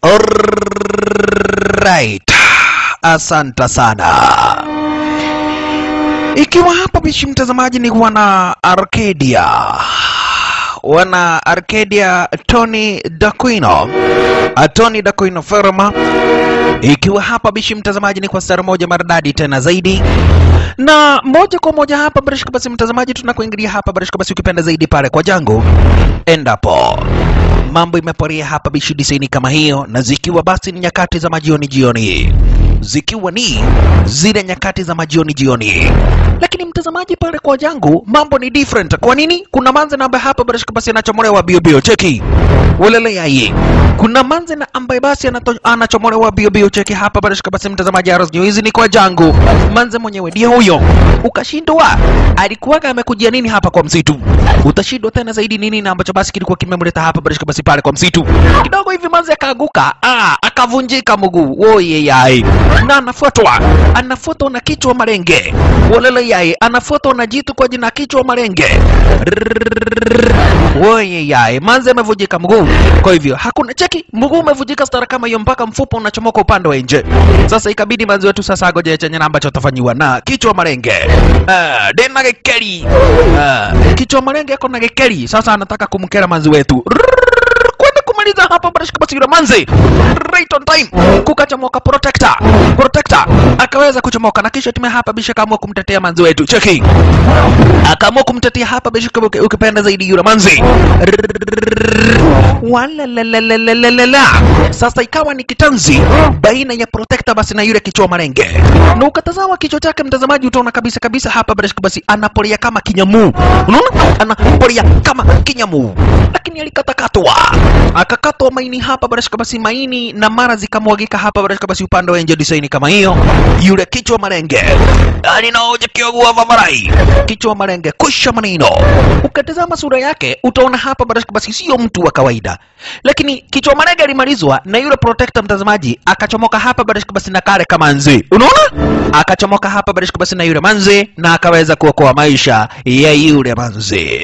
Alright. Asante sana. Ikiwa hapa bishi mtazamaji ni wana Arcadia. Wana Arcadia Tony Daquino. Uh, Tony Daquino Firma. Ikiwa hapa bishi mtazamaji ni kwa stara moja maridadi tena zaidi na moja kwa moja hapa barishika basi mtazamaji tunakuingilia hapa barishika basi ukipenda zaidi pale kwa jangu endapo mambo imeporia hapa bishi diseni kama hiyo na zikiwa basi ni nyakati za majioni jioni zikiwa ni zile nyakati za majioni jioni lakini mtazamaji pale kwa jangu mambo ni different kwa nini kuna manze na ambaye hapa barishika basi anachomolewa bio bio cheki walele yai kuna manze na ambaye basi anato- anachomolewa bio bio cheki hapa barishika basi mtazamaji aros hizi ni kwa jangu manze mwenyewe ndiye huyo ukashindwa alikuwaga amekujia nini hapa kwa msitu utashindwa tena zaidi nini na ambacho basi kilikuwa kimemleta hapa barishika basi pale kwa msitu kidogo hivi manze akaaguka ah, akavunjika mguu oye yai na anafuatwa anafuatwa na kichwa marenge walele yai anafuatwa na jitu kwa jina kichwa marenge oye yai manze amevunjika mguu kwa hivyo hakuna cheki mguu umevunjika stara kama hiyo mpaka mfupa unachomoka upande wa nje sasa ikabidi manzi wetu sasa agoje chenye na ambacho atafanyiwa na kichwa marenge uh, dena gekeri uh, kichwa marenge ako na gekeri sasa anataka kumkera manzi wetu Rrrr, kwenda kumaliza hapa barashika basi yule manzi right on time kukachomoka protector protector akaweza kuchomoka na kisha tume hapa bisha kaamua kumtetea manzi wetu cheki akaamua kumtetea hapa bisha kama uki- ukipenda zaidi yule manzi Walalalalalalalala. Sasa ikawa ni kitanzi baina ya protector basi na yule kichwa marenge, na ukatazama kichwa chake mtazamaji, utaona kabisa kabisa hapa Barashka basi anapolia kama kinyamu, unaona anapolia kama kinyamu, lakini alikatakatwa akakatwa maini hapa Barashka basi maini na mara zikamwagika hapa Barashka basi upande wa nje design kama hiyo, yule kichwa marenge alinaoja kiogua vavarai kichwa marenge kusha manino. Ukatazama sura yake utaona hapa Barashka basi sio mtu wa kawaida, lakini kichwa marenge alimalizwa na yule protector mtazamaji akachomoka hapa Barashka basi na kale kama nzi, unaona akachomoka hapa Barashka basi na yule manzi na akaweza kuokoa maisha ya yule manzi.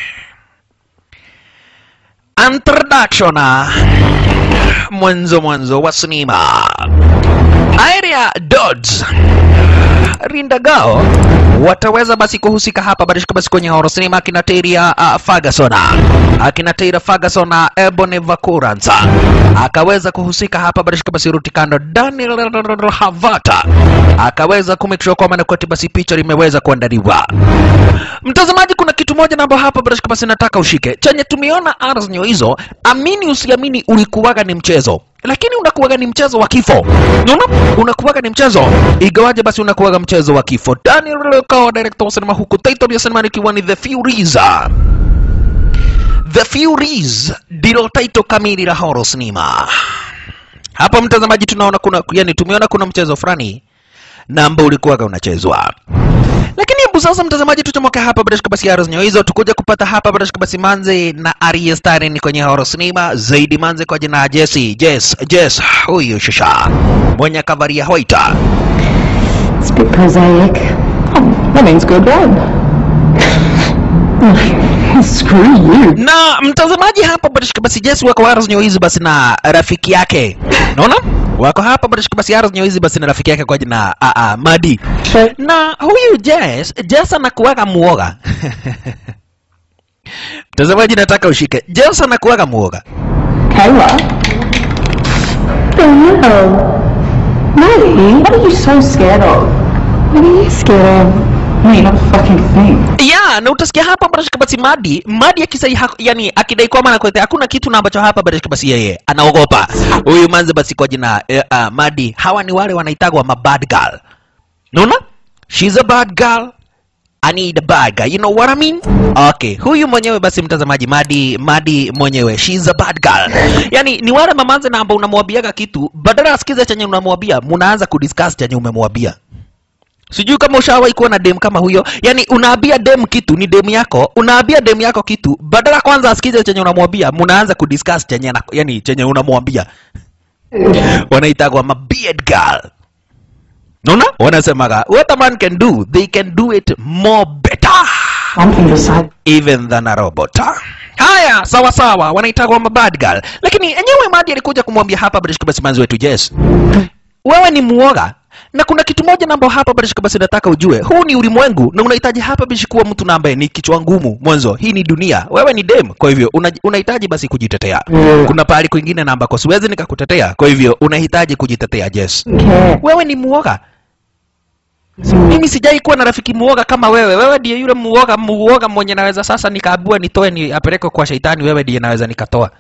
Introduction mwanzo mwanzo wa sinema area Dodds Rindagao wataweza basi kuhusika hapa barishika basi kwenye horror cinema akina Teria uh, Ferguson akina Teria Ferguson na Ebony Vakuransa akaweza kuhusika hapa barishika basi Rutikando Daniel Havata akaweza kumake sure kwamba nakweti basi picha limeweza kuandaliwa. Mtazamaji, kuna kitu moja namba hapa barishika basi nataka ushike chenye tumeona ars nyo hizo, amini usiamini, ulikuwaga ni mchezo lakini unakuwaga ni mchezo wa kifo unaona unakuwaga ni mchezo igawaje basi unakuwaga mchezo wa kifo daniel kawa director wa sinema huku title ya sinema ikiwa ni the furies the furies ndilo title kamili la horror cinema hapa mtazamaji tunaona kuna yani tumeona kuna mchezo fulani na ambao ulikuwaga unachezwa lakini hebu sasa mtazamaji tuchomoke hapa barashika basi aros nyo hizo tukuja kupata hapa barashika basi manze na Arya Starren kwenye horror cinema zaidi manze kwa jina la Jesse Jess Jess huyu shusha mwenye kavaria hoita It's a bit prosaic. Oh, that means good one. Screw you. na mtazamaji hapa barashika basi Jess wako aros nyo hizi basi na rafiki yake unaona wako hapa barashika basi aros nyo hizi basi na rafiki yake kwa jina a a Madi But na huyu Jess Jess anakuwaga muoga mtazamaji nataka ushike Jess anakuwaga muoga Kayla? The hell? Maddie, what are you so scared of? What are you scared of? Me, not a fucking thing. ya na utasikia hapa barashika basi Madi Madi akisai ha, yani akidai kwamba anakuletea hakuna kitu na ambacho hapa barashika basi yeye anaogopa huyu manze basi kwa jina eh, uh, Madi hawa ni wale wanaitagwa ma bad girl unaona she's a bad girl I need a bad guy. You know what I mean? Okay, huyu mwenyewe basi mtazamaji Madi Madi mwenyewe she's a bad girl. Yani ni wale mamanze na ambao unamwambiaga kitu badala asikize chenye unamwambia, mnaanza kudiscuss chenye umemwambia. Sijui kama ushawahi kuwa na dem kama huyo. Yaani unaambia dem kitu ni dem yako, unaambia dem yako kitu, badala kwanza asikize chenye unamwambia, mnaanza kudiscuss chenye ana- yani chenye unamwambia. Wanaitagwa ma beard girl. Unaona? Wanasemaga what a man can do, they can do it more better. something besides even than a robot. Haya, sawa sawa, wanaitwa bad girl, lakini enyewe Madi alikuja kumwambia hapa British basi manzi wetu Jess, wewe ni muoga na kuna kitu moja namba hapa British basi nataka ujue, huu ni ulimwengu na unahitaji hapa British kuwa mtu na ambaye ni kichwa ngumu mwanzo. Hii ni dunia, wewe ni dem, kwa hivyo una- unahitaji basi kujitetea. Kuna pahali kwingine na ambako siwezi nikakutetea, kwa hivyo unahitaji kujitetea Jess. care. Wewe ni muoga, mimi sijai kuwa na rafiki muoga kama wewe. Wewe ndiye yule muoga muoga mwenye naweza sasa nikaabua nitoe ni apeleke kwa shaitani. Wewe ndiye naweza nikatoa.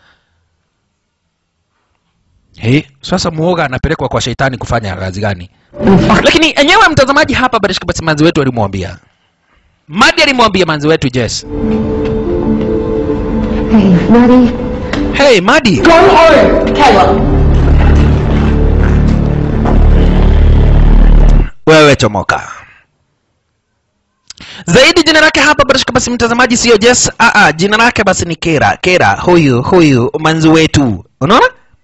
He, sasa muoga anapelekwa kwa shaitani kufanya kazi gani? Lakini enyewe mtazamaji hapa Barishka basi manzi wetu alimwambia Madi alimwambia manzi wetu Jess, Hey, Maddie. hey Madi, Go home, Caleb. wewe chomoka. Zaidi jina lake hapa Barishka basi mtazamaji sio Jess, a a jina lake basi ni Kera. Kera huyu huyu manzi wetu. Unaona?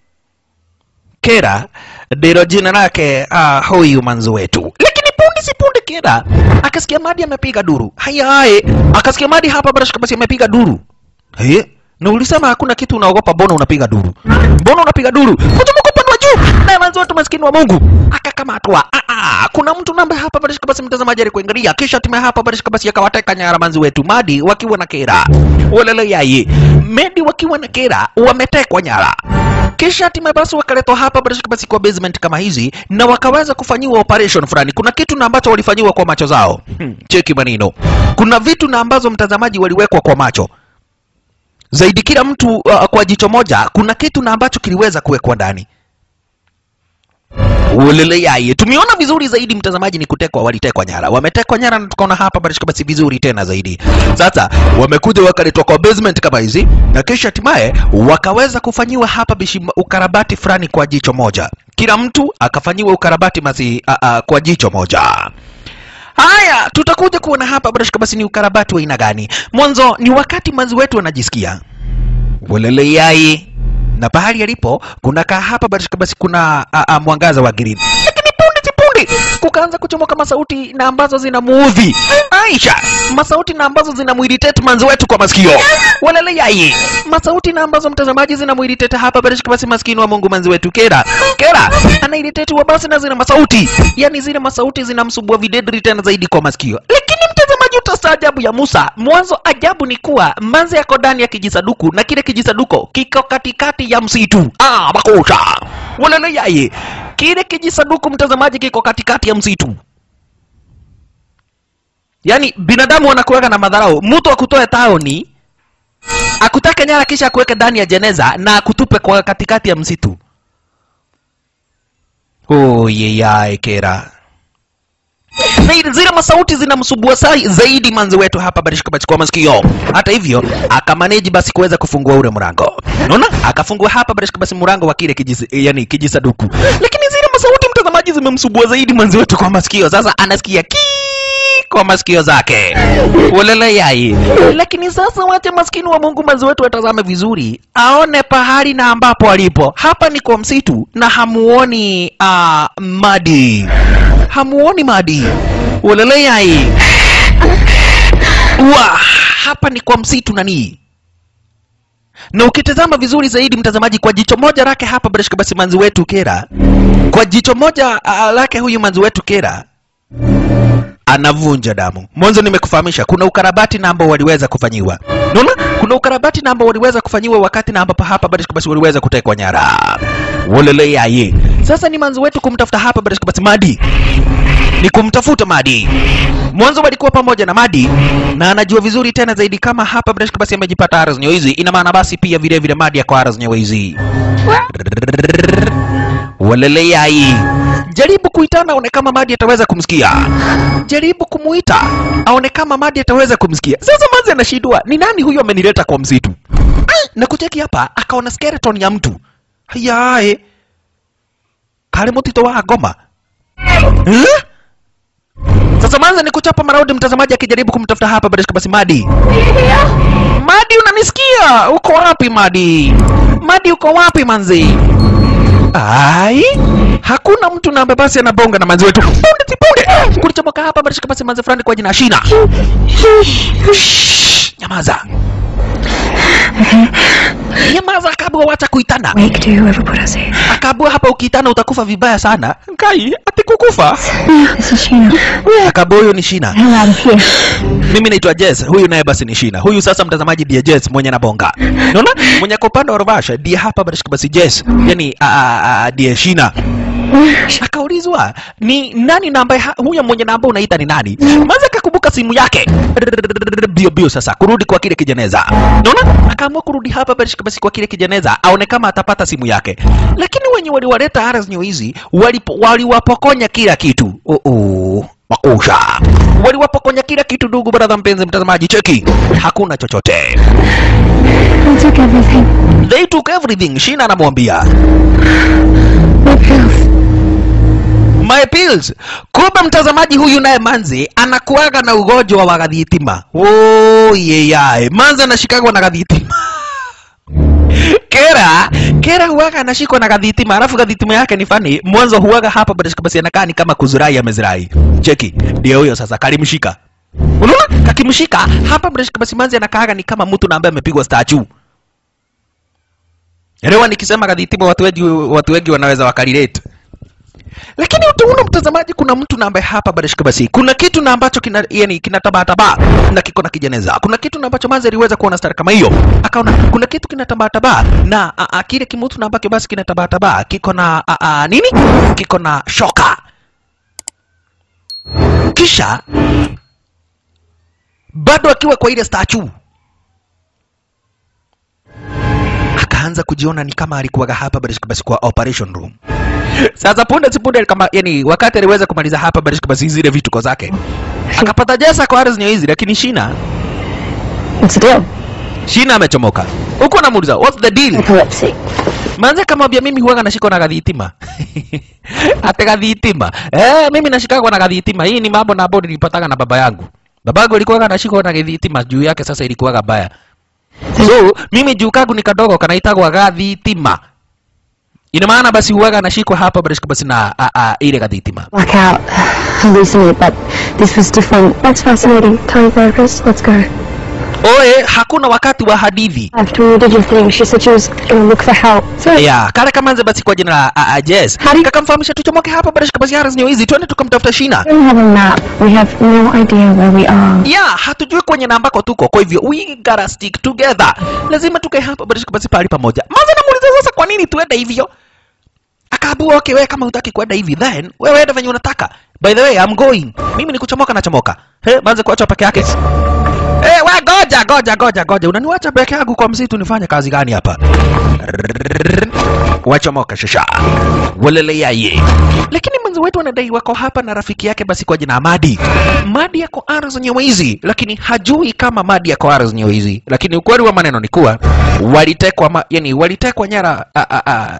Kera ndilo jina lake uh, huyu manzi wetu. Lakini punde si punde Kera akasikia Madi amepiga duru. Haya haye, akasikia Madi hapa Barishka basi amepiga duru. He? Na ulisema hakuna kitu unaogopa, mbona unapiga duru? Mbona unapiga duru? Kutoka upande wa juu. Na manzi wetu maskini wa Mungu akakamatwa. Ah ah, kuna mtu namba hapa Barishka basi mtazamaji alikuangalia kisha tume hapa Barishka basi akawateka nyara manzi wetu Madi wakiwa na Kera. Walele yaye. Medi wakiwa na Kera wametekwa nyara kisha hatimaye basi wakaletwa hapa Barishka basi kwa basement kama hizi na wakaweza kufanyiwa operation fulani. Kuna kitu na ambacho walifanyiwa kwa macho zao. Hmm, cheki maneno. Kuna vitu na ambazo mtazamaji waliwekwa kwa macho zaidi kila mtu uh, kwa jicho moja kuna kitu na ambacho kiliweza kuwekwa ndani ulele yaye tumeona vizuri zaidi mtazamaji ni kutekwa walitekwa nyara wametekwa nyara na tukaona hapa barishika basi vizuri tena zaidi sasa wamekuja wakaletwa kwa basement kama hizi na kisha hatimaye wakaweza kufanyiwa hapa bishi ukarabati fulani kwa jicho moja kila mtu akafanyiwa ukarabati masi uh, uh, kwa jicho moja haya tutakuja kuona hapa barashika basi ni ukarabati wa aina gani mwanzo ni wakati manzi wetu wanajisikia walele yai na pahali alipo kuna kaa hapa barashika basi kuna a, a, mwangaza wa green lakini punde si punde kukaanza kuchomoka masauti na ambazo zinamuudhi aisha masauti na ambazo zinamuiritate manzi wetu kwa masikio walele yai masauti na ambazo mtazamaji zinamuiritate hapa barashika basi maskini wa mungu manzi wetu kera kera anairitate wa basi na zina masauti yani zile masauti zinamsumbua videdri tena zaidi kwa masikio lakini mtazamaji utastaajabu ya Musa. Mwanzo ajabu ni kuwa manze yako ndani ya kijisaduku na kile kijisaduko kiko katikati ya msitu. Ah, makosa walele yaye, kile kijisaduku mtazamaji kiko katikati ya msitu. Yaani binadamu wanakuweka na madharau. Mtu akutoe taoni akutake nyara kisha akuweke ndani ya jeneza na akutupe kwa katikati ya msitu. Oh, yeyae kera na ile- zile masauti zinamsubua sai zaidi manzi wetu hapa barishika bachukua masikio hata hivyo akamaneji basi kuweza kufungua ule mlango unaona akafungua hapa barishika basi mlango wa kile kijisi, yani kijisaduku lakini zile masauti mtazamaji zimemsubua zaidi manzi wetu kwa masikio sasa anasikia ki kwa masikio zake ulele yai lakini sasa wache maskini wa mungu manzi wetu atazame vizuri aone pahali na ambapo alipo hapa ni kwa msitu na hamuoni uh, madi hamuoni madi ulele yai wa hapa ni kwa msitu nanii na ukitazama vizuri zaidi mtazamaji kwa jicho moja lake hapa barishika basi manzi wetu kera kwa jicho moja uh, lake huyu manzi wetu kera anavunja damu. Mwanzo nimekufahamisha kuna ukarabati na ambao waliweza kufanyiwa. Unaona? Kuna ukarabati na ambao waliweza kufanyiwa wakati na ambapo hapa Barishka basi waliweza kutekwa nyara. Wolele yaye. Sasa ni manzo wetu kumtafuta hapa Barishka basi Madi. Ni kumtafuta Madi. Mwanzo walikuwa pamoja na Madi na anajua vizuri tena zaidi kama hapa Barishka basi amejipata aras hizi. Ina maana basi pia vile vile Madi yako aras hizi. Walele yai. Jaribu kuitana aone kama Madi ataweza kumsikia. Jaribu kumuita aone kama Madi ataweza kumsikia. Sasa Manzi anashindwa, ni nani huyu amenileta kwa msitu? Ai, na kucheki hapa akaona skeleton ya mtu. Hayae. Kale mutito wa ngoma. Eh? Sasa Manzi ni kuchapa maraundi mtazamaji akijaribu kumtafuta hapa Barishka basi Madi. Madi unanisikia? Uko wapi Madi? Madi uko wapi manzi? Ai, hakuna mtu na ambaye basi anabonga na manzi wetu. Punde si punde. Kulichomoka hapa barishika basi manze fulani kwa jina Shina. Shh, Nyamaza. Nyamaza kabla wacha kuitana. Wake to whoever put us here. Akabua hapa ukiitana utakufa vibaya sana. Kai, ati kukufa. This is Sheena. Akabua huyo ni Shina. Hell out of here. Mimi naitwa Jess, huyu naye basi ni Shina. Huyu sasa mtazamaji ndiye Jess mwenye anabonga. Unaona? Mwenye kwa upande wa Rovasha ndiye hapa barishika basi Jess. Yaani a- a- a- ndiye Shina. Akaulizwa ni nani na ambaye ha- huyo mwenye namba unaita ni nani? Maza akakumbuka simu yake. Bio bio sasa kurudi kwa kile kijeneza. Unaona? Akaamua kurudi hapa barishika basi kwa kile kijeneza aone kama atapata simu yake. Lakini wenye waliwaleta Aras New hizi walipo- waliwapokonya kila kitu. Oh oh. Makusha. Waliwapokonya kila kitu ndugu brother mpenzi mtazamaji cheki. Hakuna chochote. They took everything. They took everything. Shina anamwambia. My pills. My pills. Kumbe mtazamaji huyu naye Manzi anakuaga na ugonjwa wa gadhitima. Oh yeyae. Manzi anashikagwa na gadhitima. Kera, Kera huwaga anashikwa na gadhitima, alafu gadhitima yake ni fani. Mwanzo huwaga hapa basi basi anakaa ni kama kuzurai amezirai. Cheki, ndio huyo sasa kalimshika. Unaona? Kakimshika hapa basi Manzi anakaaga ni kama mtu na ambaye amepigwa statue. Elewa nikisema gadhitima watu wengi watu wengi wanaweza wakarelate lakini utaona mtazamaji kuna mtu na ambaye hapa barishika basi kuna kitu na ambacho kina yani kinatabataba na kiko na kijeneza kuna kitu na ambacho manzi aliweza kuona stari kama hiyo akaona kuna kitu kinatabataba na a, a, kile kimutu na ambacho basi kinatabataba kiko na a, a, nini kiko na shoka kisha bado akiwa kwa ile statue akaanza kujiona ni kama alikuwaga hapa barishika basi kwa operation room sasa punde si punde kama yani wakati aliweza kumaliza hapa barishika basi zile vituko zake akapata jesa kwa ardhi hizi lakini shina What's the deal? shina amechomoka huko anamuuliza what's the deal Epilepsy. manze kamwambia mimi huwaga nashikwa na gadhitima ate gadhitima eh mimi nashikagwa na gadhitima hii ni mambo na ambayo nilipataga na baba yangu baba yangu alikuwaga nashikwa na gadhitima juu yake sasa ilikuwaga baya so mimi juu kagu ni kadogo kanaitagwa gadhitima ina maana basi huwaga nashikwa hapa barishika basi na a, a, ile gadhitima Blackout. Hallucinate, but this was different. That's fascinating. Tell your therapist. Let's go. oe hakuna wakati wa hadithi After you did your thing, she said she was gonna look for help. So, ya kale kamanze basi kwa jina la uh, uh, Jess Hadi- kakamfahamisha tuchomoke hapa barishika basi haras nyo hizi twende tukamtafuta shina we don't have a map. We have no idea where we are. ya hatujui kwenye na ambako tuko kwa hivyo we gotta stick together lazima tukae hapa barishika basi pahali pamoja maza namuuliza sasa kwa nini tuende hivyo akaambua okay wewe kama hutaki kwenda hivi then wewe enda venye unataka by the way I'm going mimi ni kuchomoka na chomoka he manze kuacha peke yake Eh, we goja goja goja goja unaniwacha peke yangu kwa msitu nifanye kazi gani hapa wachomoka shasha waleleyaye lakini mwenzi wetu anadai wako hapa na rafiki yake basi kwa jina Madi Madi yako ardhi nyewezi lakini hajui kama Madi yako ardhi nyewezi lakini ukweli wa maneno ni kuwa walitekwa ma, yani walitekwa nyara a, a, a,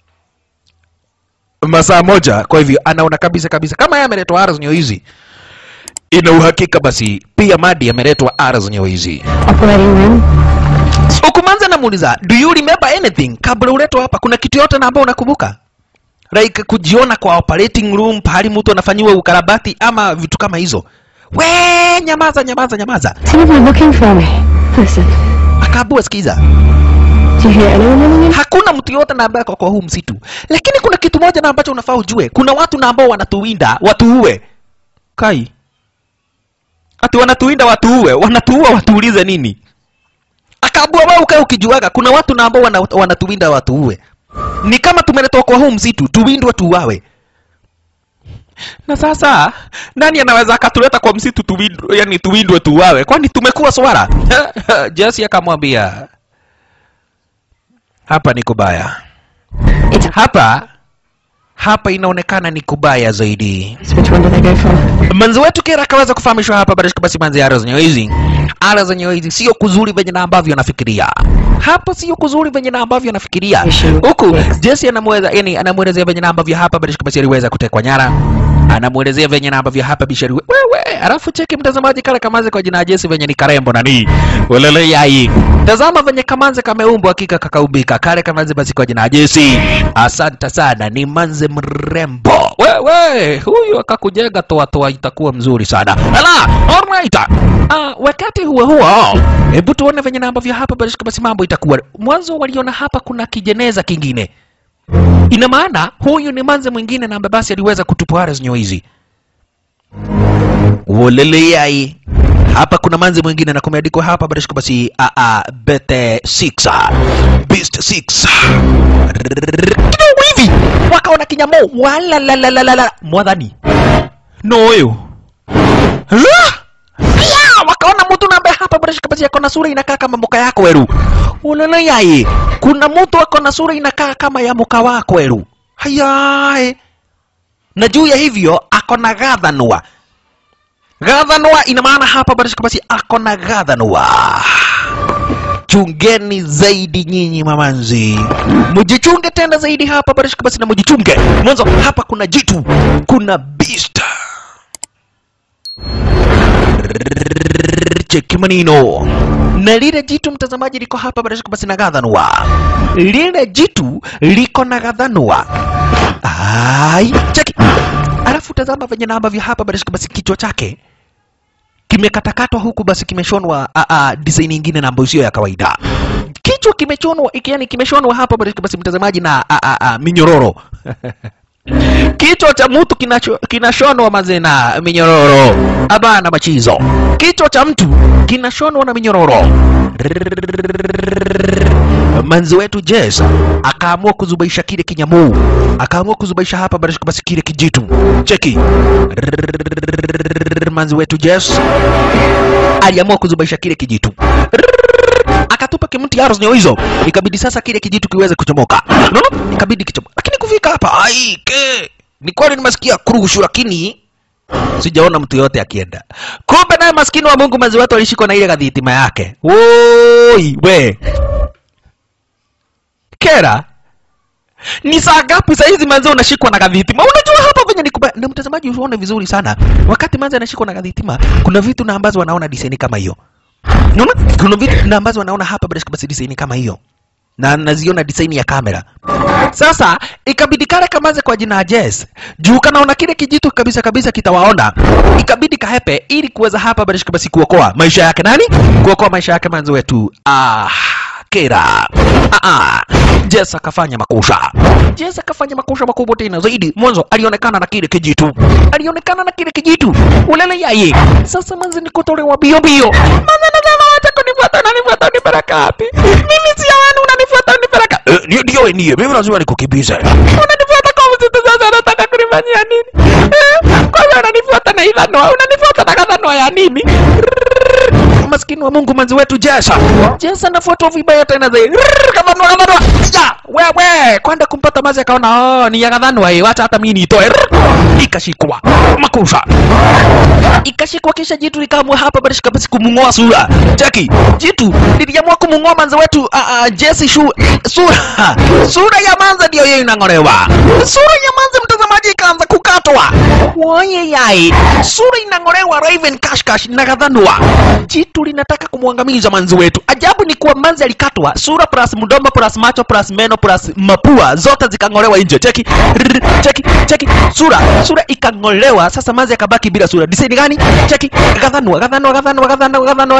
masaa moja kwa hivyo anaona kabisa kabisa kama yeye ameletwa ardhi nyewezi ina uhakika basi pia Madi ameletwa ardhi nyewezi Operating room. Ukumanza namuuliza, do you remember anything kabla uletwa hapa? Kuna kitu yote na ambao unakumbuka? Like kujiona kwa operating room pahali mtu anafanyiwa ukarabati ama vitu kama hizo. We, nyamaza nyamaza nyamaza. Some of them looking for me. Listen, Akaambua sikiza, do you hear anyone running in? hakuna mtu yote na ambaye ako kwa huu msitu, lakini kuna kitu moja na ambacho unafaa ujue. Kuna watu na ambao wanatuwinda watuue. Kai, ati wanatuwinda watuue, wanatuua watuulize nini? Akaambua wewe ukae ukijuaga kuna watu na ambao wana, wanatuwinda watuue. Ni kama tumeletwa kwa huu msitu tuwindwe tuuawe. Na sasa nani anaweza akatuleta kwa msitu tuwindwe, yani tuwindwe tuuawe? Kwani tumekuwa swara? Jesse akamwambia hapa ni kubaya, It's hapa hapa inaonekana ni kubaya zaidi. which one do they go for? Manzi wetu Kera akaweza kufahamishwa hapa barishika basi manzi ya ara zenyewe hizi. Ara zenyewe hizi sio kuzuri venye na ambavyo anafikiria. Hapa sio kuzuri venye na ambavyo anafikiria. Issue. Huku Yes. Jesse anamweza yani anamwelezea venye na ambavyo hapa barishika basi aliweza kutekwa nyara. anamwelezea venye na ambavyo hapa bishari we- wewe alafu cheki mtazamaji kale kamanze kwa jina ya Jesse venye ni karembo nani ulele yai tazama venye kamanze kameumbwa hakika kakaumbika kale kamanze basi kwa jina ya Jesse asante sana ni manze mrembo wewe huyu akakujenga toa toa itakuwa mzuri sana ala alright uh, wakati huo huo hebu tuone venye na ambavyo hapa basi basi mambo itakuwa mwanzo waliona hapa kuna kijeneza kingine ina maana huyu ni manze mwingine na ambaye basi aliweza kutupwa Ares hizi woleleyai hapa kuna manze mwingine na kumeandikwa hapa barishika basi a a bete 6 beast 6 kidogo hivi wakaona kinyamo wala la la la la la mwadhani no huyu La! Aya, wakaona mtu na ambaye hapa barishika basi ako na sura inakaa kama moka yako weru uleleyai kuna mtu ako na sura inakaa kama ya moka wako weru hayae na juu ya hivyo ako na gathanwa gathanwa ina maana hapa barishika basi ako na gathanwa chungeni zaidi nyinyi mamanzi mujichunge tena zaidi hapa barishika basi na mujichunge mwanzo hapa kuna jitu kuna beast cheki manino na lile jitu mtazamaji liko hapa barishika basi na gathanwa lile jitu liko na gathanwa ai cheki alafu tazama venye na ambavyo hapa barishika basi kichwa chake kimekatakatwa huku basi kimeshonwa a, a, design nyingine na ambayo sio ya kawaida kichwa kimechonwa yani kimeshonwa hapa barishika basi mtazamaji na a, a, a, minyororo kichwa cha mtu kinacho- kinashonwa maze na minyororo abana machizo kichwa cha mtu kinashonwa na minyororo manzi wetu Jess akaamua kuzubaisha kile kinyamuu akaamua kuzubaisha hapa barishika basi kile kijitu cheki manzi wetu Jess aliamua kuzubaisha kile kijitu akatupa kimti arrows nyo hizo ikabidi sasa kile kijitu kiweze kuchomoka unaona ikabidi kichomoka lakini kufika hapa ai ke ni kweli nimesikia kurushu lakini sijaona mtu yote akienda kumbe naye maskini wa mungu mazi watu alishikwa na ile kadhitima yake woi we kera ni saa ngapi sahizi manzi unashikwa na kadhitima unajua hapa venye nikuba na mtazamaji uone vizuri sana wakati manzi anashikwa na kadhitima kuna vitu na ambazo wanaona diseni kama hiyo Unaona? Kuna vitu na ambazo wanaona hapa bila basi design kama hiyo. Na naziona design ya kamera. Sasa ikabidi kale kamaze kwa jina ya Jess. Juu kanaona kile kijitu kabisa kabisa kitawaona. Ikabidi kahepe ili kuweza hapa bila basi kuokoa maisha yake nani? Kuokoa maisha yake manzi wetu. Ah, Kera. Ah, ah. Jess akafanya makusha. Jess akafanya makusha makubwa tena zaidi. Mwanzo alionekana na kile kijitu. Alionekana na kile kijitu. Ulele yaye. Sasa manzi ni kutolewa bio bio. Manzi nasema wacha kunifuata unanifuata unipeleka wapi? Mimi si wanu unanifuata unipeleka. Eh, ndio ndio nie. Mimi lazima nikukimbize. Unanifuata kwa msitu sasa unataka kunifanyia nini? Eh, kwa hiyo unanifuata na idhano, unanifuata na kadhano ya nini? maskini wa Mungu manzi wetu Jesa. Jesa anafuatwa vibaya tena zaidi. Rrrr, Kadhanwa kadhanwa. Ya, wewe kwenda kumpata mazi akaona oh, ni ya kadhanwa hii, wacha hata mimi nitoe. Rrrr, Ikashikwa makusha. Ikashikwa kisha jitu likaamua hapa bado kabisa kumung'oa sura. Cheki, jitu liliamua kumung'oa manzi wetu uh, uh, Jesse shu, sura. Sura ya manza ndio hiyo inang'olewa. Sura ya manza mtazamaji ikaanza kukatwa. Waye yai. Sura inang'olewa Raven Kashkash na kadhanwa. Jitu linataka kumwangamiza manzi wetu. Ajabu ni kuwa manzi alikatwa, sura plus mdomo plus macho plus meno plus mapua zote zikang'olewa nje. Cheki, Rrr, cheki, cheki. Sura, sura ikang'olewa. Sasa manzi akabaki bila sura. Design gani? Cheki, kadhanwa, kadhanwa, kadhanwa, kadhanwa, kadhanwa.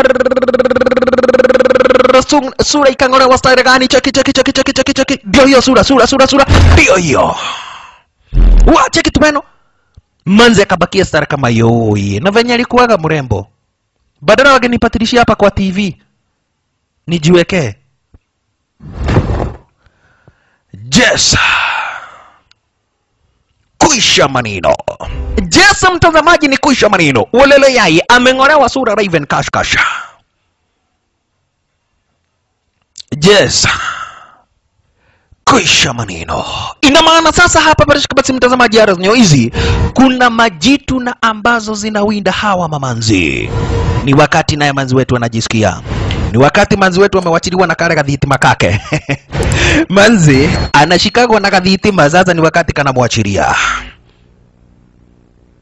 Rrrr, su- Sura ikang'olewa style gani? Cheki, cheki, cheki, cheki, cheki, cheki. Ndio hiyo sura, sura, sura, sura. Ndio hiyo. Wa, cheki tumeno. Manzi akabakia stara kama yoi. Na venye alikuwaga mrembo badala wangenipatilishia hapa kwa TV nijiwekee. Jess, kuisha manino. Jess mtazamaji, ni kuisha manino. Ulele yai ameng'olewa sura Raven Kashkash. Jess, kuisha maneno. Ina maana sasa hapa barishika basi mtazamaji ara zenye hizi kuna majitu na ambazo zinawinda hawa mamanzi. Ni wakati naye manzi wetu anajisikia ni wakati manzi wetu amewachiliwa na kale kadhitima kake manzi anashikagwa na kadhitima, sasa ni wakati kanamwachilia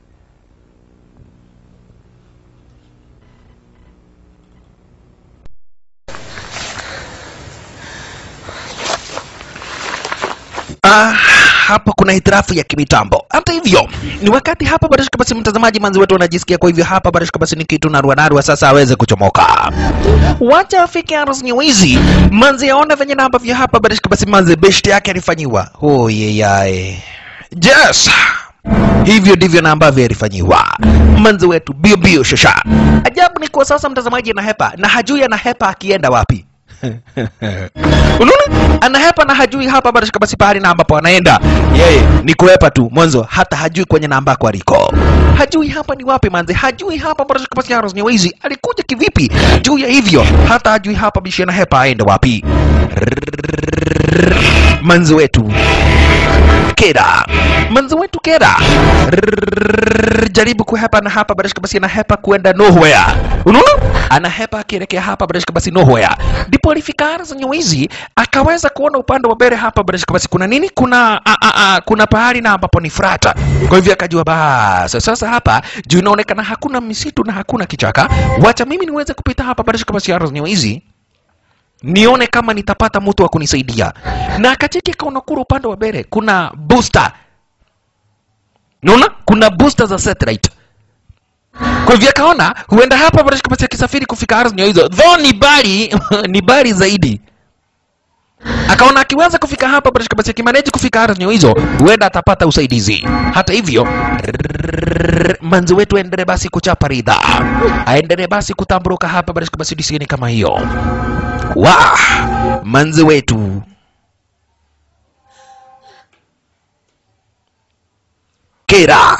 kwamba hapa kuna hitilafu ya kimitambo. Hata hivyo, ni wakati hapa barashika basi mtazamaji manzi wetu wanajisikia, kwa hivyo hapa barashika basi ni kitu narua narua sasa aweze kuchomoka. Wacha afike Aros Nywizi, manzi aone venye na ambavyo hapa barashika basi manzi beshte yake alifanyiwa. Oh yeyae. Yes. Hivyo ndivyo na ambavyo alifanyiwa manzi wetu bio bio shasha. Ajabu ni kwa sasa mtazamaji anahepa na hajui anahepa akienda wapi. Unaona, anahepa na hajui hapa barashika basi pahali na ambapo anaenda yeye ni kuhepa tu mwanzo, hata hajui kwenye na ambako aliko, hajui hapa ni wapi manze, hajui hapa barashika basi Aros Nywizi alikuja kivipi. Juu ya hivyo hata hajui hapa bishi anahepa aende wapi. Manzi wetu Kera, manzi wetu Kera Rrrr, jaribu kuhepa na hapa barashika basi anahepa kuenda nowhere. Unaona, anahepa akielekea hapa barashika basi nowhere, ndipo alifika Aros Nywizi akaweza kuona upande wa mbele hapa barashika basi kuna nini, kuna a, a, a, kuna pahali na ambapo ni frata. Kwa hivyo akajua basi sasa hapa juu inaonekana hakuna misitu na hakuna kichaka, wacha mimi niweze kupita hapa barashika basi Aros Nywizi nione kama nitapata mtu wa kunisaidia. Na akacheki akaona kule upande wa mbele kuna booster, naona kuna booster za satellite. Kwa hivyo akaona huenda hapa barashika basi akisafiri kufika ardhi hizo, though ni bali ni bali zaidi akaona akiweza kufika hapa barashika basi akimaneji kufika ardhi hizo huenda atapata usaidizi. Hata hivyo rrrr, manzi wetu aendelee basi kuchapa ridha, aendelee basi kutamburuka hapa barashika basi disieni kama hiyo wa manzi wetu Kera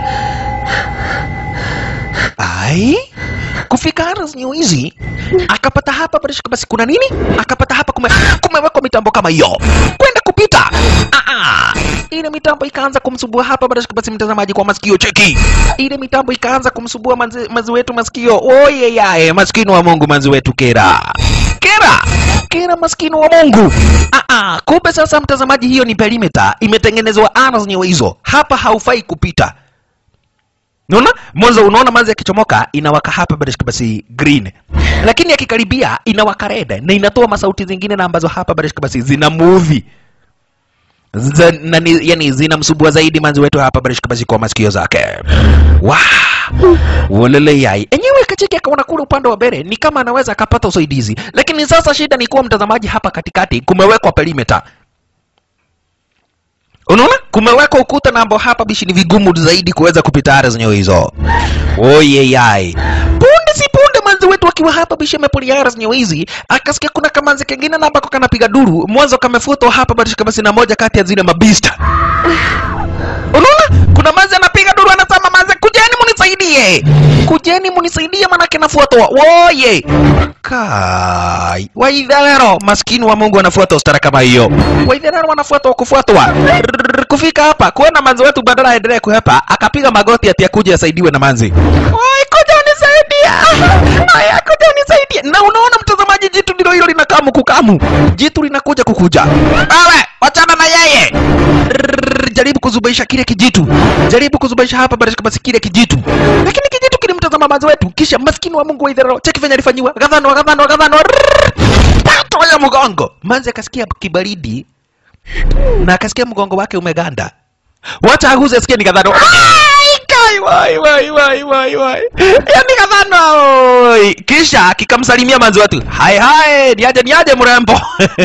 ai kufika Aras Nywizi akapata hapa barashika basi kuna nini, akapata hapa kume, kumewekwa mitambo kama hiyo kwenda kupita ah, ah. Ile mitambo ikaanza kumsumbua hapa barashika basi mtazamaji kwa masikio, cheki ile mitambo ikaanza kumsumbua manzi, manzi wetu masikio. Oye yae, maskini wa Mungu manzi wetu Kera Kera Kera, maskini wa Mungu. Ah, ah, kumbe sasa mtazamaji, hiyo ni perimeter imetengenezwa Aras Nywizi, hapa haufai kupita. Unaona? Mwanzo unaona manzi yakichomoka inawaka hapa barashika basi green. Lakini akikaribia inawaka red na inatoa masauti zingine na ambazo hapa barashika basi zina movie. Za, na, ni- yani zinamsubua zaidi manzi wetu hapa barashika basi kwa masikio zake. Wow. Wolele yai. Enyewe kacheki akaona kule upande wa mbele ni kama anaweza akapata usaidizi. Lakini sasa shida ni kuwa mtazamaji hapa katikati kumewekwa perimeter. Unaona, kumewekwa ukuta na ambao hapa bishi ni vigumu zaidi kuweza kupita area zenyewe hizo. Oye yai. Punde si punde manzi wetu akiwa hapa bishi amepulia area zenyewe hizi, akasikia kuna kamanzi kengine na ambako kanapiga duru, mwanzo kamefutwa hapa basi basi na moja kati ya zile mabista. Unaona? Kuna manzi anapiga duru anasema manzi kujeni munisaidie. Kujeni munisaidie manake nafuatwa. Woye. Kai. Waidharero maskini wa Mungu anafuata ustara kama hiyo. Waidharero wanafuatwa kufuatwa. Rrrr, Kufika hapa kuona manzi wetu badala aendelee kuhepa akapiga magoti ati akuje asaidiwe na manzi. Oi, kuja unisaidia. Aya, kuja unisaidia. Na unaona mtazamaji, jitu ndilo hilo linakamu kukamu. Jitu linakuja kukuja. Wewe, wachana na yeye. Rrrr, Jaribu kuzubaisha kile kijitu. Jaribu kuzubaisha hapa barashika basi kile kijitu. Lakini kijitu kilimtazama manzi wetu kisha maskini wa Mungu wa idhara cheki venye alifanyiwa. Gadhano, gadhano, gadhano. Pato ya mgongo. Manzi akasikia kibaridi na akasikia mgongo wake umeganda. Wacha aguze asikie ni gadhano. Ai, kai, wai, wai, wai, wai, wai. Yaani gadhano. oi. Kisha kikamsalimia manzi wetu. Hai hai, niaje niaje mrembo.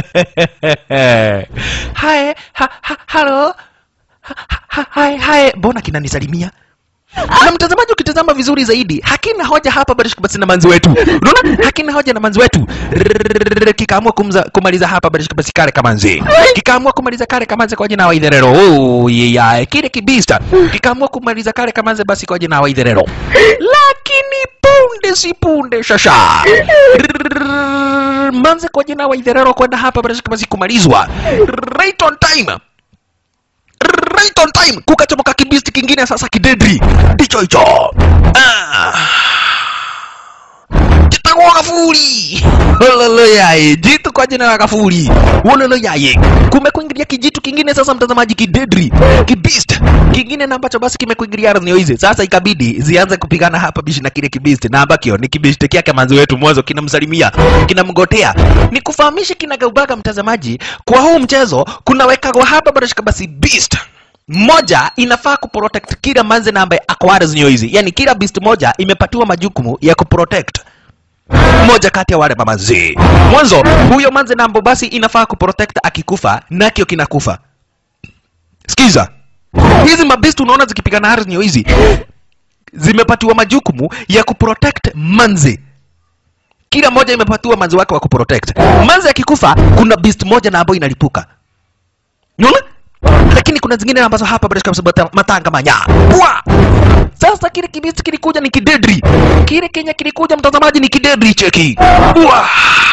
Hai, ha, ha, halo. Ha, ha, hai hai, mbona kinanisalimia? na mtazamaji ukitazama vizuri zaidi hakina hoja hapa barishika basi na manzi wetu unaona hakina hoja na manzi wetu Rrrr, kikaamua kumza, kumaliza hapa barishika basi kale kamanzi kikaamua kumaliza kale kamanzi kwa jina wa idherero oh, yeah. kile kibista kikaamua kumaliza kale kamanzi basi kwa jina wa idherero lakini punde si punde shasha Rrrr, manze kwa jina wa idherero kwenda hapa barishika basi kumalizwa right on time right on time kukachomoka kibisti kingine sasa kidedri ndicho hicho Ah. kitang'oa kafuri ololo yaye jitu kwa jina la kafuri ololo yaye kumekuingilia kijitu kingine sasa mtazamaji kidedri kibist kingine na ambacho basi kimekuingilia ardhi hizi sasa ikabidi zianze kupigana hapa bishi na kile kibist na ambakio ni kibist kyake manzi wetu mwanzo kinamsalimia kinamgotea ni kufahamisha kinagaubaga mtazamaji kwa huu mchezo kunawekagwa hapa barashika basi beast moja inafaa kuprotect kila manze na ambaye ako ardhi hizi yani kila beast moja imepatiwa majukumu ya kuprotect moja kati ya wale mamazee mwanzo huyo manze nambo basi inafaa kuprotect akikufa nakio kinakufa sikiza hizi mabist unaona zikipigana ardhi hizi zimepatiwa majukumu ya kuprotect manze kila moja imepatiwa manzi wake wa kuprotect manzi akikufa kuna beast moja na ambayo inalipuka unaona lakini kuna zingine ambazo hapa bila kabisa mata- matanga manya Pwa! sasa kile kibisi kilikuja ni kidedri kile kenya kilikuja mtazamaji ni kidedri cheki Pwa!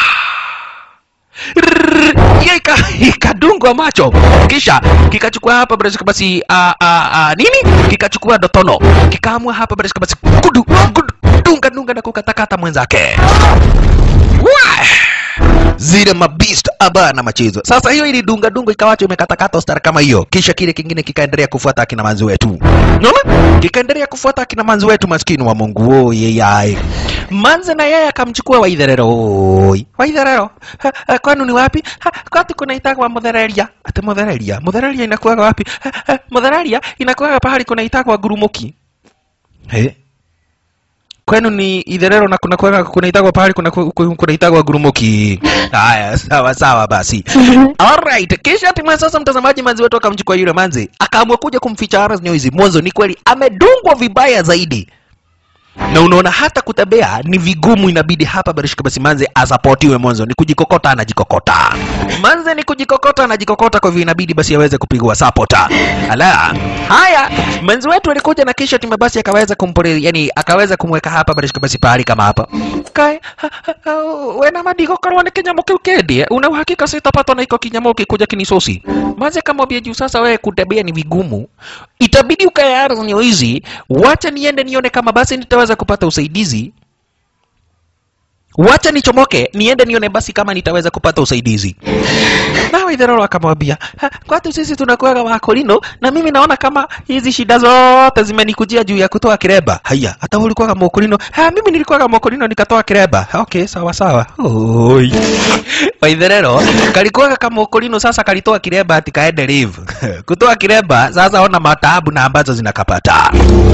Rrrr, hiyo ika- ikadungwa macho kisha kikachukua hapa bila shaka basi a, a, a, nini kikachukua dotono kikaamua hapa bila shaka basi kudu, kudu, dunga dunga na kukatakata mwenzake Wah! zile mabist abana machezo sasa hiyo ili dunga dunga ikawacho imekatakata star kama hiyo kisha kile kingine kikaendelea kufuata akina manzi wetu unaona kikaendelea kufuata akina manzi wetu maskini wa mungu oye yae manze na yeye akamchukua waitherero oi waitherero Ha, ha, kwanu ni wapi Ha, kwati kunaitagwa muthereria ati muthereria muthereria inakuaga wapi Ha, ha, muthereria inakuaga pahali kunaitagwa gurumuki hey kwenu ni idherero na kuna kuna kunaitagwa pahali kuna kuna- kunaitagwa gurumuki haya sawa sawa basi alright kisha hatimaye sasa mtazamaji manzi wetu akamchukua yule manzi akaamua kuja kumficha Aras Nyoizi mwanzo ni kweli amedungwa vibaya zaidi na unaona hata kutembea ni vigumu inabidi hapa barishika basi manze asapotiwe mwanzo ni kujikokota anajikokota manze ni kujikokota anajikokota kwa hivyo inabidi basi aweze kupigwa sapota ala haya manzi wetu alikuja na kisha timu basi akaweza kumpole yani akaweza kumweka hapa barishika basi pahali kama hapa kai ha, ha, ha, wena madigo karwa ni kinyamo kiu kendie una uhakika sitapatwa na iko kinyamo kikuja kinisosi manze kamwambia juu sasa wewe kutembea ni vigumu itabidi ukae ardhi hizi wacha niende nione kama basi nitaweza kupata usaidizi wacha nichomoke niende nione basi kama nitaweza kupata usaidizi na waidhararo akamwambia "Ha, kwatu sisi tunakuaga wakolino na mimi naona kama hizi shida zote zimenikujia juu ya kutoa kireba haya hata wewe ulikuwaga mokolino ha mimi nilikuwaga mokolino nikatoa kireba Ha, okay sawa sawa oi waidherero kalikuwaga kama mokolino sasa kalitoa kireba ati kaende live kutoa kireba sasa ona mataabu na ambazo zinakapata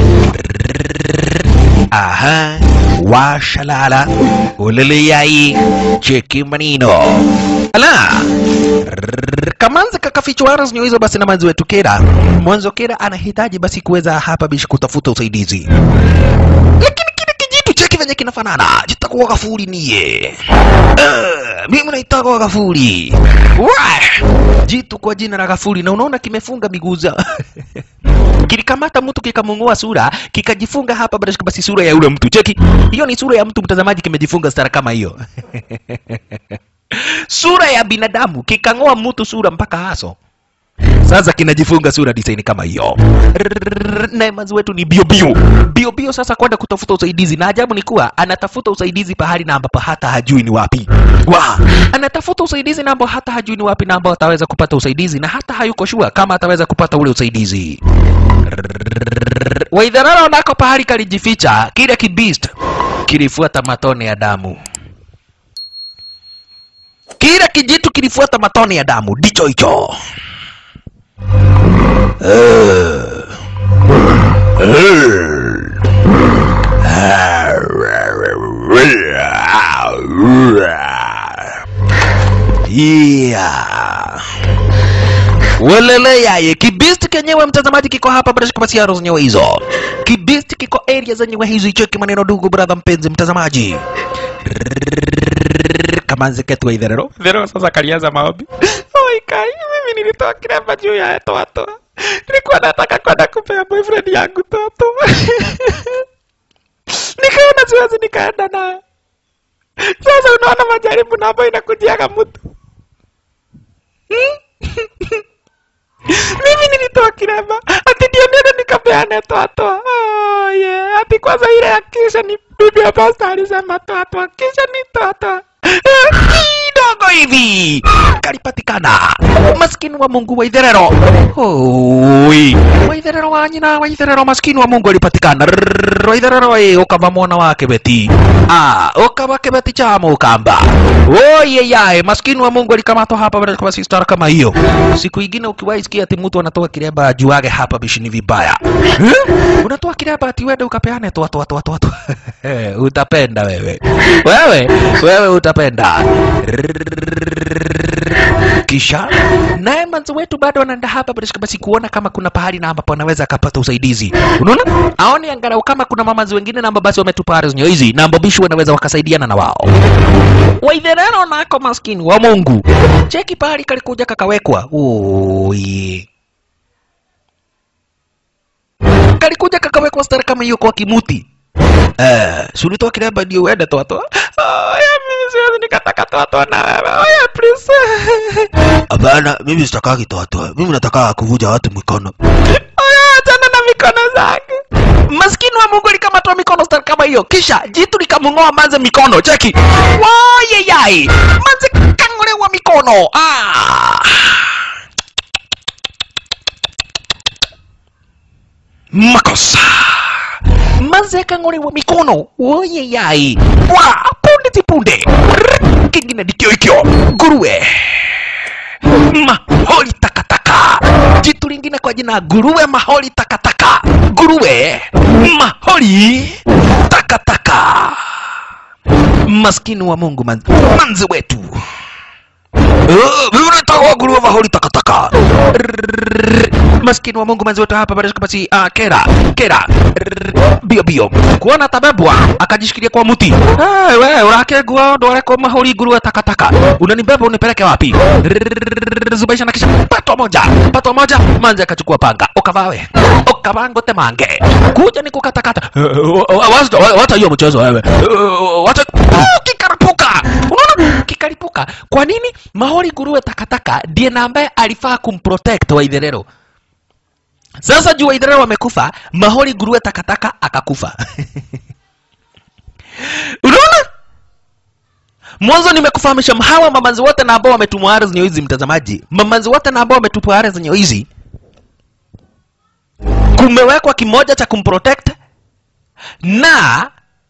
aha washalala uleleyai cheki manino ala Rrrr, kamanzi kakafichwa aras hizo basi na manzi wetu kera mwanzo kera anahitaji basi kuweza hapa bishi kutafuta usaidizi lakini kile kijitu cheki venye kinafanana jitakuwa gafuri niye uh, mimi naitaka gafuri Wah! jitu kwa jina la gafuri na unaona kimefunga miguu za kilikamata mtu kikamung'oa sura kikajifunga hapa bila shaka basi sura ya yule mtu cheki hiyo ni sura ya mtu mtazamaji kimejifunga stara kama hiyo sura ya binadamu kikang'oa mtu sura mpaka haso sasa kinajifunga sura design kama hiyo Rrrr, naye manzi wetu ni bio bio bio bio sasa kwenda kutafuta usaidizi na ajabu ni kuwa anatafuta usaidizi pahali na ambapo hata hajui ni wapi wa anatafuta usaidizi na ambapo hata hajui ni wapi na ambao ataweza kupata usaidizi na hata hayuko shua kama ataweza kupata ule usaidizi Rrrr, waidharara nako pahali kalijificha kile kibist kilifuata matone ya damu kila kijitu kilifuata matone ya damu ndicho hicho Yeah. Welele yaye kibisti kenyewe mtazamaji kiko hapa bila shaka basi ya zenyewe hizo kibisti kiko area zenyewe hizo cheki maneno ndugu brother mpenzi mtazamaji kamanzi ketu wa itherero itherero sasa kalianza maombi oi kai mimi nilitoa kiremba juu ya toto nilikuwa nataka kwenda kupea boyfriend yangu toto nikaona siwezi nikaenda naye sasa unaona majaribu na ambayo inakujiaga mtu Hmm? mimi nilitoa toa kiremba ati ndio nene nikapeane toa toa oh, yeah. ati kwanza ile ya kisha ni bibi ya pasta alisema toa toa kisha ni toa toa Eh, kidogo hivi kalipatikana maskini wa mungu wa itherero Oi. wa itherero wa nyina wa itherero maskini wa mungu alipatikana Rrrr, wa itherero ĩ ũkava mwana wa kĩbeti ah ũkava kĩbeti cha mũkamba oye yae maskini wa mungu alikamatwa hapa baada ya sistara kama hiyo siku ingine ukiwahi sikia ati mtu anatoa kiremba ajuage hapa bishini vibaya eh? unatoa kiremba ati wende ukapeane toa toa toa toa toa utapenda wewe wewe wewe utapenda kisha naye manzi wetu bado anaenda hapa basi basi kuona kama kuna pahali na ambapo anaweza akapata usaidizi unaona aone angalau kama kuna mamazi wengine na ambao basi wametupa arizonyo hizi na ambao bishi wanaweza wakasaidiana na wao waitherero nako maskini wa mungu cheki pahali kalikuja kakawekwa Oi. kalikuja kakawekwa stara kama hiyo kwa kimuti Eh, si ulitoa kiremba ndio uende toa toa. Oh, ya mimi siwezi nikataka toa toa na wewe. Oh, ya please. Hapana, mimi sitakagi toa toa. Mimi nataka kuvuja watu mikono. Oh, ya achana na mikono zake. Maskini wa Mungu alikamatwa mikono stari kama hiyo, kisha jitu likamng'oa manze mikono. Cheki, waye yai manze kang'olewa mikono. Ah. Makosa manze kang'olewa mikono woye yai wa punde ti punde Rrrr, kingine ndikio ikyo nguruwe maholi takataka jitu lingine kwa jina nguruwe maholi takataka nguruwe maholi takataka maskini wa mungu man, manzi wetu Oh, mimi nataka nguruwe maholi takataka Rrrr, maskini wa mungu manzi wetu hapa bado basi uh, kera kera Rrrr, bio bio kuona tabebwa akajishikilia kwa mti hey, we urakegua ndware kwa maholi nguruwe takataka unanibeba unipeleke wapi Rrrr, zubaisha na kisha pato moja pato moja manzi akachukua panga ukavawe ukavango temange kuja ni kukatakata wata hiyo mchezo wewe Eh, wacha Oh, kikarapuka unaona kikaripuka kwa nini mahori nguruwe takataka ndiye na ambaye alifaa kumprotect waitherero sasa juu waitherero wamekufa mahori nguruwe takataka akakufa unaona mwanzo nimekufahamisha hawa mamanzi wote na ambao wametumwa ara zenye hizi mtazamaji mamanzi wote na ambao wametupwa ara zenye hizi kumewekwa kimoja cha kumprotect na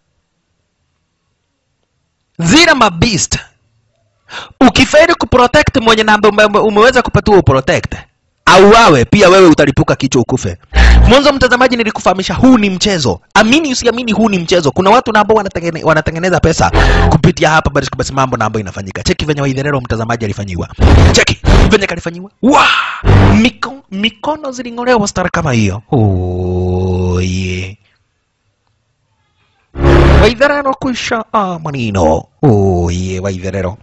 zile mabist ukifeli kuprotect mwenye namba ume- umeweza kupatiwa uprotect au wawe pia wewe utalipuka kichwa ukufe mwanzo mtazamaji nilikufahamisha huu ni mchezo amini usiamini huu ni mchezo kuna watu na ambao wanatengene, wanatengeneza pesa kupitia hapa basi basi mambo na ambayo inafanyika cheki venye waidherero mtazamaji alifanyiwa cheki venye kalifanyiwa wa Miko, mikono ziling'olewa stara kama hiyo oh, yeah. waitherero kuisha ah, manino oh, yeah, waitherero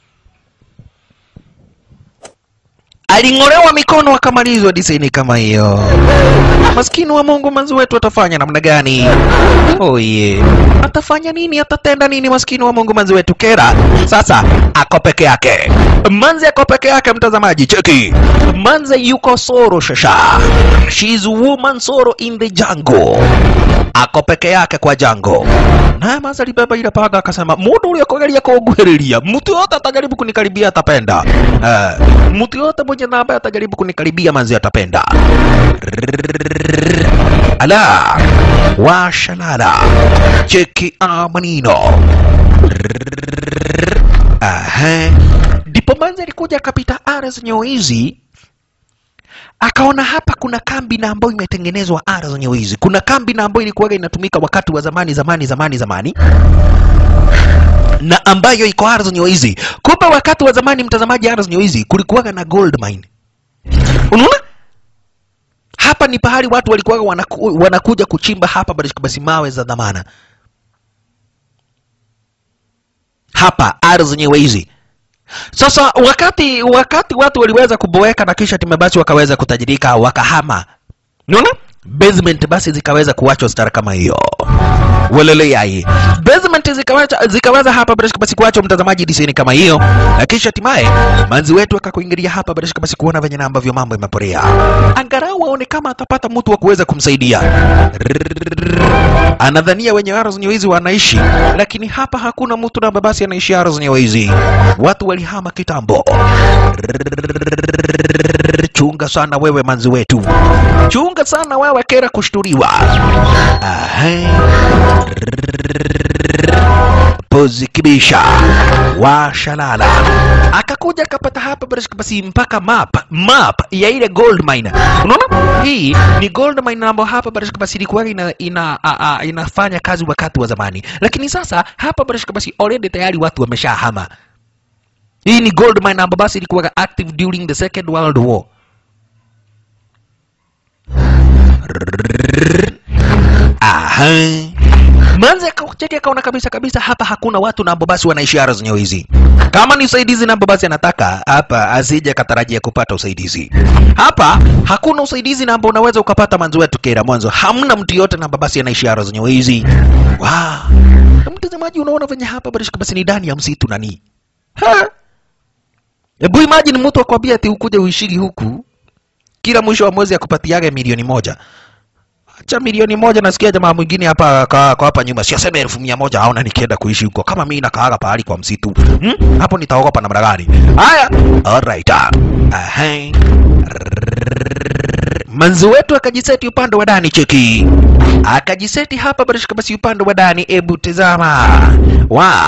aling'olewa mikono akamalizwa disaini kama hiyo. Maskini wa Mungu, manzi wetu atafanya namna gani? Oye, atafanya nini? Atatenda nini? Maskini wa Mungu, manzi wetu Kera sasa ako peke yake. Manzi ako peke yake, mtazamaji, cheki, manzi yuko soro shasha, she's woman soro in the jungle, ako peke yake kwa jango naye manzi alibeba ile panga akasema, mundu uria kugeria kunguhiriria mtu yote atajaribu kunikaribia atapenda. Uh, mtu yote mwenye na ambaye atajaribu kunikaribia manzi atapenda. Ala washalala cheki amanino. Aha, ndipo manzi alikuja akapita ardhi zenye hizi akaona hapa kuna kambi na ambayo imetengenezwa ara zenye hizi. Kuna kambi na ambayo ilikuwaga inatumika wakati wa zamani zamani zamani zamani na ambayo iko ara zenye hizi. Kumbe wakati wa zamani, mtazamaji, ara zenye hizi kulikuwaga na gold mine. Unaona? Hapa ni pahali watu walikuwaga wanaku, wanakuja kuchimba hapa basi basi mawe za dhamana. Hapa ara zenye hizi sasa wakati wakati watu waliweza kuboeka na kisha timu basi wakaweza kutajirika wakahama, unaona basement basi zikaweza kuachwa stara kama hiyo. walele yai basement zikawacha zikawaza hapa bila shaka basi kuacha mtazamaji diseni kama hiyo na kisha hatimaye manzi wetu akakuingilia hapa bila shaka basi kuona venye na ambavyo mambo imeporea angalau aone kama atapata mtu wa kuweza kumsaidia anadhania wenye ardhi nyewezi wanaishi lakini hapa hakuna mtu na babasi anaishi ardhi nyewezi watu walihama kitambo chunga sana wewe manzi wetu chunga sana wewe kera kushturiwa Aha. pozi kibisha washalala akakuja akapata hapa basi- basi mpaka map map ya ile gold mine unaona hii ni gold mine ambayo hapa basi basi ilikuwa ina, ina, a, a, inafanya kazi wakati wa zamani lakini sasa hapa basi basi already tayari watu wameshahama hii ni gold mine ambayo basi ilikuwa active during the second world war Aha. Manze akacheki akaona kabisa kabisa hapa hakuna watu na ambao basi wanaishi ardhi zenyewe hizi. Kama ni usaidizi na ambao basi anataka hapa asije katarajia kupata usaidizi. Hapa hakuna usaidizi na ambao unaweza ukapata manzi wetu kera mwanzo. Hamna mtu yote na ambao basi anaishi ardhi zenyewe hizi. Wow. Mtazamaji unaona venye hapa basi basi ni ndani ya msitu nani? Ha? Hebu imagine mtu akwambia ati ukuje uishigi huku kila mwisho wa mwezi akupatiage milioni moja acha milioni moja nasikia jamaa mwingine hapa ka, kwa hapa nyuma siaseme elfu mia moja aona nikienda kuishi huko kama mimi nakaaga pahali kwa msitu hmm? hapo nitaogopa namna gani haya alright ah. Aha. manzi wetu akajiseti upande wa ndani cheki akajiseti hapa barishika basi upande wa ndani ebu tazama wa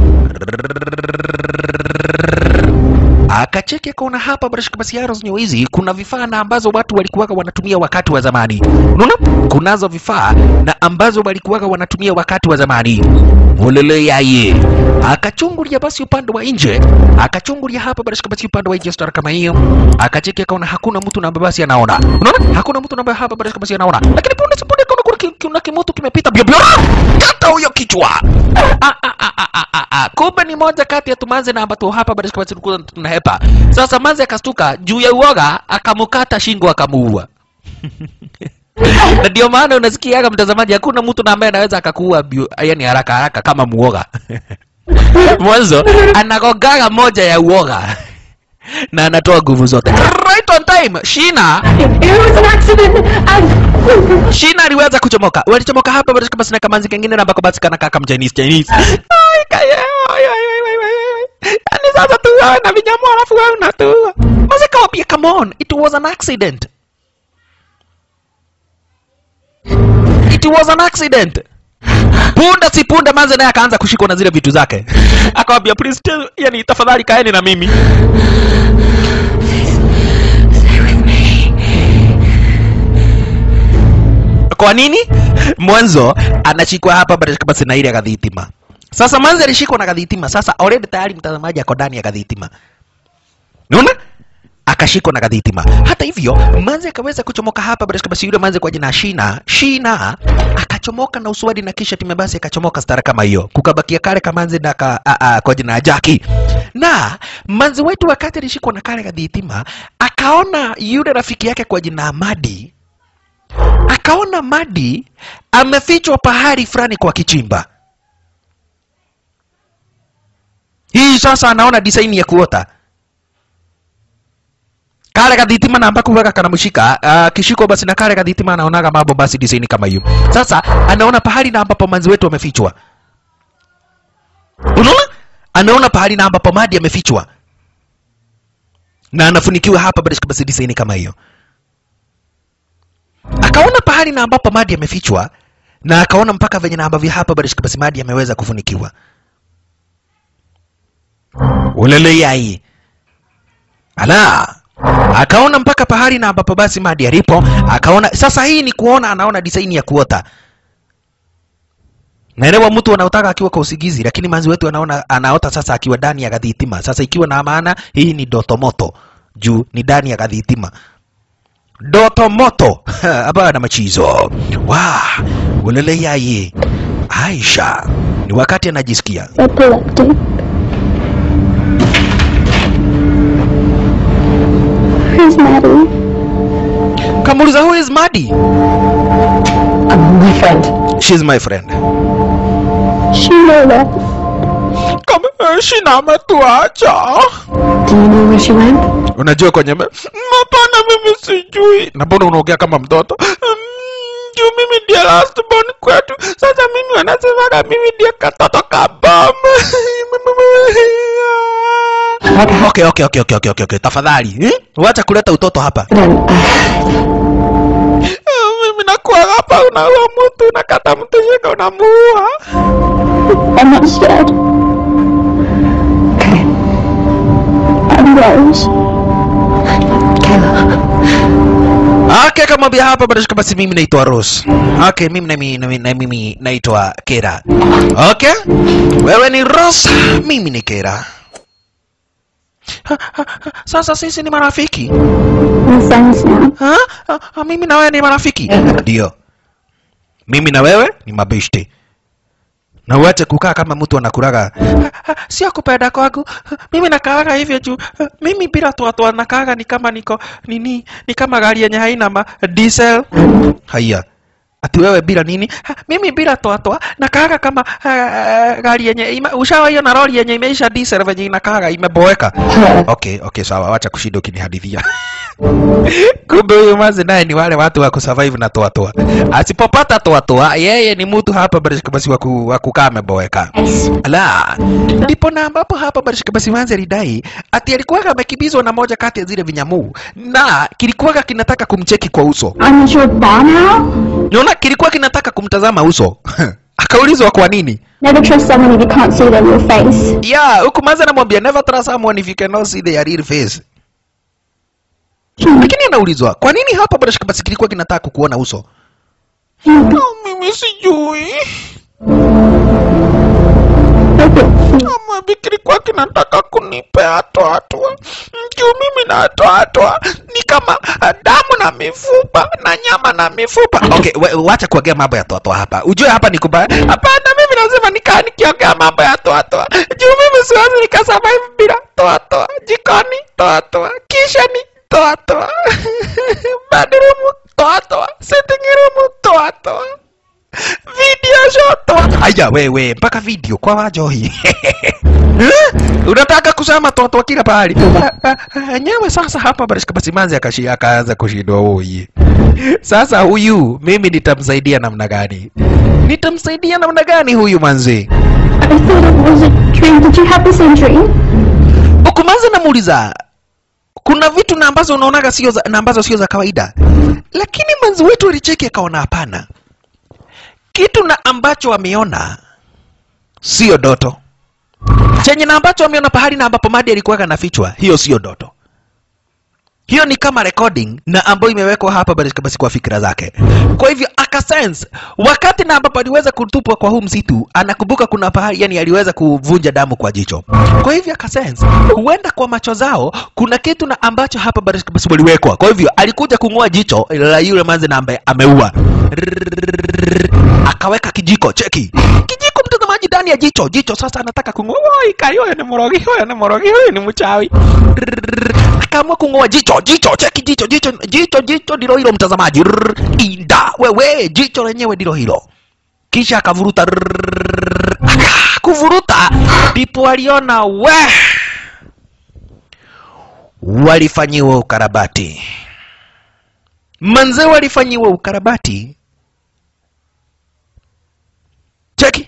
akacheki akaona hapa barashika basi arrows zenyewe hizi kuna vifaa na ambazo watu walikuwaga wanatumia wakati wa zamani unaona kunazo vifaa na ambazo walikuwaga wanatumia wakati wa zamani ulele yaye akachungulia basi upande wa nje akachungulia hapa barashika basi upande wa nje star kama hiyo akacheki akaona hakuna mtu na ambaye basi anaona unaona hakuna mtu na ambaye hapa barashika basi anaona lakini punde si punde akaona kuna ki- kuna kimutu kimepita bio bio kata huyo kichwa Ah, ah, ah, ah, ah, ah, ah. kumbe ni moja kati ya tumanze na ambato hapa barashika basi tulikuwa tunahepa sasa manze akastuka juu ya uoga akamukata shingo akamuua na ndio maana unasikiaga mtazamaji hakuna mtu na ambaye anaweza akakuua bio- yani haraka haraka kama muoga mwanzo anagogaga moja ya uoga na anatoa nguvu zote right on time shina It was an accident. I. shina aliweza kuchomoka walichomoka hapa basi kama sina kamanzi kengine na ambako basi kana kaka mchinese chinese Ai, kaya, ai, ai, ai, ai, ai, ai. Yaani sasa tu wewe na vinyama alafu wewe unatua Mzee kawambia come on it was an accident it was an accident punda si punda manze naye akaanza kushikwa na zile vitu zake akawambia please tell, yani tafadhali kaeni na mimi kwa nini mwanzo anashikwa hapa basi basi na ile ya gadhitima sasa mwanzo alishikwa na gadhitima sasa already tayari mtazamaji ako ndani ya gadhitima unaona akashikwa na gadhitima hata hivyo manze akaweza kuchomoka hapa basi basi yule manze kwa jina shina shina akachomoka na uswadi na kisha time basi akachomoka stara kama hiyo kukabakia kale kamanze na ka, a, a, kwa jina jaki na manze wetu wakati alishikwa na kale gadhitima akaona yule rafiki yake kwa jina amadi akaona Madi amefichwa pahali fulani kwa kichimba. Hii sasa anaona design ya kuota kale kadhitima na ambako weka kanamshika uh, kishiko basi na kale kadhitima anaonaga mambo basi design kama hiyo. Sasa anaona pahali na ambapo manzi wetu amefichwa. Unaona? Anaona pahali na ambapo Madi amefichwa na anafunikiwa hapa basi basi design kama hiyo akaona pahali na ambapo Madi amefichwa na akaona mpaka venye na ambavyo hapa Barishka basi Madi ameweza kufunikiwa. Ulele yai. Ala. Akaona mpaka pahali na ambapo basi Madi alipo, akaona sasa hii ni kuona anaona design ya kuota. Naelewa mtu anaotaka akiwa kwa usingizi, lakini manzi wetu anaona anaota sasa akiwa ndani ya gadhitima. Sasa ikiwa na maana hii ni doto moto juu ni ndani ya gadhitima doto moto hapana machizo wa ulele yaye Aisha ni wakati anajisikia Epileptic. Who's Maddie? kamuliza who is Madi Um, my friend. she's my friend Sheila left. kama eh, shina ametuacha Do you know where she went? unajua kwenye me... hapana mimi sijui na mbona unaongea kama mtoto Mm, juu mimi ndiye last born kwetu sasa mimi wanasemaga mimi ndiye katoto kabam okay, okay, okay, okay, okay, okay, okay. tafadhali eh? wacha kuleta utoto hapa Then, uh, Ah, mimi nakuwa hapa unaua mtu unakata mtu shika unamuua I'm not scared. Okay. I'm Rose. Kayla. Okay, kama bia hapa bado shika basi mimi naitwa Rose. Okay, mimi na mimi, na mimi, na mimi naitwa Kera. Okay? Wewe ni Rose, mimi ni Kera. Ha, ha, ha, Sasa sisi ni marafiki. We're friends now. Ha? Ha, ha, Mimi na wewe ni marafiki. Ndio. Mimi na wewe ni mabeshte. Na uache kukaa kama mtu anakuraga. Ha, ha, Sio kupenda kwangu. Ha, Mimi nakaaga hivyo juu. Ha, Mimi bila toa nakaaga ni kama niko nini? Ni kama gari yenye haina ma diesel. Haya. Ati wewe bila nini? Ha, mimi bila toa toa nakaaga kama uh, gari yenye ima- ushawahi na lori yenye imeisha diesel venye inakaaga imeboeka. Okay, okay, sawa, wacha kushinda ukinihadithia. Kumbe huyu mazi naye ni wale watu wa kusurvive na toa toa. Asipopata toa toa, yeye ni mtu hapa barishika basi wa ku- wa kukaa ameboeka. Yes. La, ndipo na ambapo hapa barishika basi manzi alidai ati alikuwa amekimbizwa na moja kati ya zile vinyamuu na kilikuwa kinataka kumcheki kwa uso. I'm at your bar now? Unaona kilikuwa kinataka kumtazama uso. Akaulizwa kwa nini? Never trust someone if you can't see their real face. Yeah, huku manzi anamwambia never trust someone if you cannot see their real face. Lakini anaulizwa kwa nini hapa barishika basi kilikuwa kinataka kukuona uso? Oh, mimi sijui. Ama kilikuwa kinataka kunipea toatoa. Juu mimi natoatoa ni kama ah, damu na mifupa na nyama na mifupa. Okay, we- wacha kuongea mambo ya toatoa hapa. Ujue hapa ni kubaya. Hapana, mimi lazima nikaa nikiongea mambo ya toatoa. Juu mimi siwezi nikasurvive bila toatoa. Jikoni toatoa, kisha ni toatoa. Bedroom toatoa, sitting room toatoa. Video shot. Aya wewe, mpaka video kwa wajohi. Eh? Unataka kusema toto kila pahali. Ah, ah, ah, Nyewe sasa hapa Barishka Basimanzi akashi akaanza kushindwa huyu. Sasa huyu mimi nitamsaidia namna gani? Nitamsaidia namna gani huyu manzi? I thought it was a dream. Did you have the same dream? Ukumanzi namuuliza kuna vitu na ambazo unaonaga sio za, na ambazo sio za kawaida, lakini manzi wetu alicheki akaona hapana, kitu na ambacho ameona sio doto, chenye na ambacho ameona pahali na ambapo Madi alikuwa anafichwa, hiyo sio doto. Hiyo ni kama recording na ambayo imewekwa hapa basi basi kwa fikra zake. Kwa hivyo akasense wakati na ambapo aliweza kutupwa kwa huu msitu, anakumbuka kuna pahali yani aliweza kuvunja damu kwa jicho. Kwa hivyo akasense huenda kwa macho zao kuna kitu na ambacho hapa basi basi waliwekwa. Kwa hivyo alikuja kung'oa jicho la yule manzi na ambaye ameua. Akaweka kijiko, cheki. Kijiko mtazamaji ndani ya jicho. Jicho sasa anataka kung'oa. Oi, kai huyo ni mrogi, huyo ni mrogi, huyo ni mchawi akaamua kung'oa jicho jicho cheki jicho jicho jicho jicho ndilo hilo mtazamaji Rrrr, inda wewe jicho lenyewe ndilo hilo kisha akavuruta rrrr, aka- kuvuruta ndipo aliona we walifanyiwa ukarabati manze walifanyiwa ukarabati cheki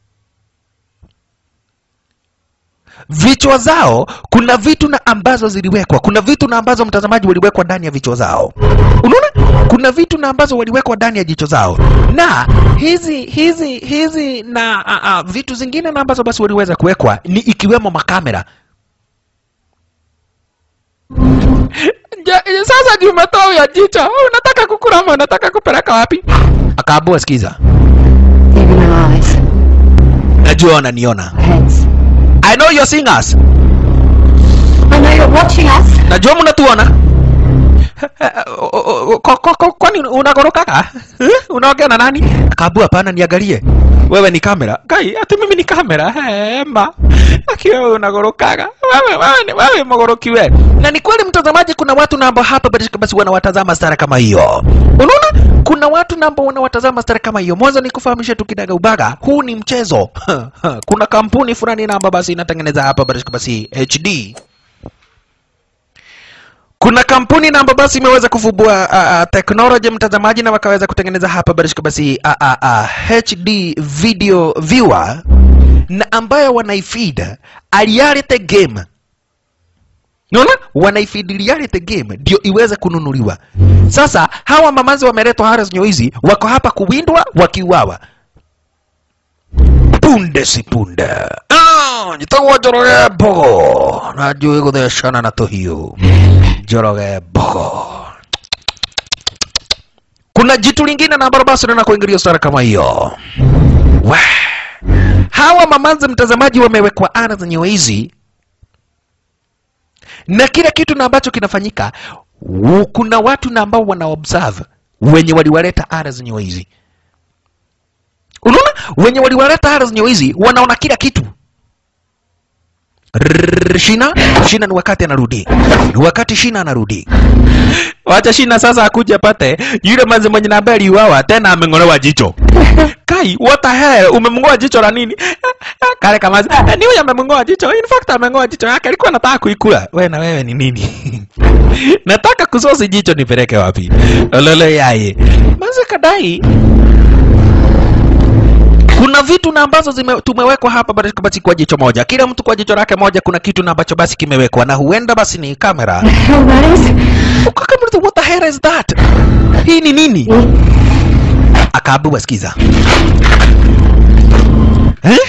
vichwa zao kuna vitu na ambazo ziliwekwa kuna vitu na ambazo mtazamaji waliwekwa ndani ya vichwa zao unaona kuna vitu na ambazo waliwekwa ndani ya jicho zao na hizi hizi hizi na a, a, vitu zingine na ambazo basi waliweza kuwekwa ni ikiwemo makamera Ja- sasa juu umetoa ya jicho unataka kukula ama unataka kupeleka wapi akaambua sikiza Even my eyes. najua wananiona Heads. i know you're seeing us I know you're watching us. najua mnatuona Ko- ko- ko- kwani unagorokaga Eh? unaongea na nani akaambua hapana niangalie wewe ni kamera kai ati mimi ni kamera hema akiwa wewe unagorokaga wewe wewe ni wewe mogoroki wewe na ni kweli mtazamaji kuna watu na ambao hapa basi basi wanawatazama stara kama hiyo unaona kuna watu na ambao wanawatazama stara kama hiyo mwanzo ni kufahamisha tu kidaga ubaga huu ni mchezo kuna kampuni fulani na ambao basi inatengeneza hapa basi basi HD kuna kampuni na ambayo basi imeweza kuvumbua uh, uh, technology mtazamaji, na wakaweza kutengeneza hapa barishika basi uh, uh, uh, HD video viewer na ambayo wanaifeed a reality game. Unaona, wanaifeed reality game ndio iweze kununuliwa. Sasa hawa mamazi wameletwa Harris Nyoizi, wako hapa kuwindwa wakiuawa punde si punde. Ah, njitagwo Njoroge Mbogo na njũĩ gũthecana na tũhiũ Njoroge Mbogo. Kuna jitu lingine na ambalo basi lina kuingilia stara kama hiyo. We. Hawa mamanzi mtazamaji wamewekwa ana za hizi na kila kitu na ambacho kinafanyika u- kuna watu na ambao wana observe wenye waliwaleta ara zenye hizi unaona wenye waliwaleta ara zenye hizi wanaona kila kitu Rrrr, Shina, Shina ni wakati anarudi, ni wakati Shina anarudi. Wacha Shina sasa akuje apate yule manzi mwenye na ambaye aliuawa tena ameng'olewa jicho. Kai, what the hell? Umemng'oa jicho la nini? Kale kama ni huyo amemng'oa jicho. In fact ameng'oa jicho yake, alikuwa anataka kuikula. Wewe na wewe ni nini? Nataka kusosi jicho nipeleke wapi? Olole yaye. Manzi kadai kuna vitu na ambazo zime, tumewekwa hapa basi basi kwa jicho moja, kila mtu kwa jicho lake moja. Kuna kitu na ambacho basi kimewekwa na huenda basi ni kamera. hell that is? Ukakamliza, what the hell is that? Hii ni nini? Akaambiwa, sikiza eh?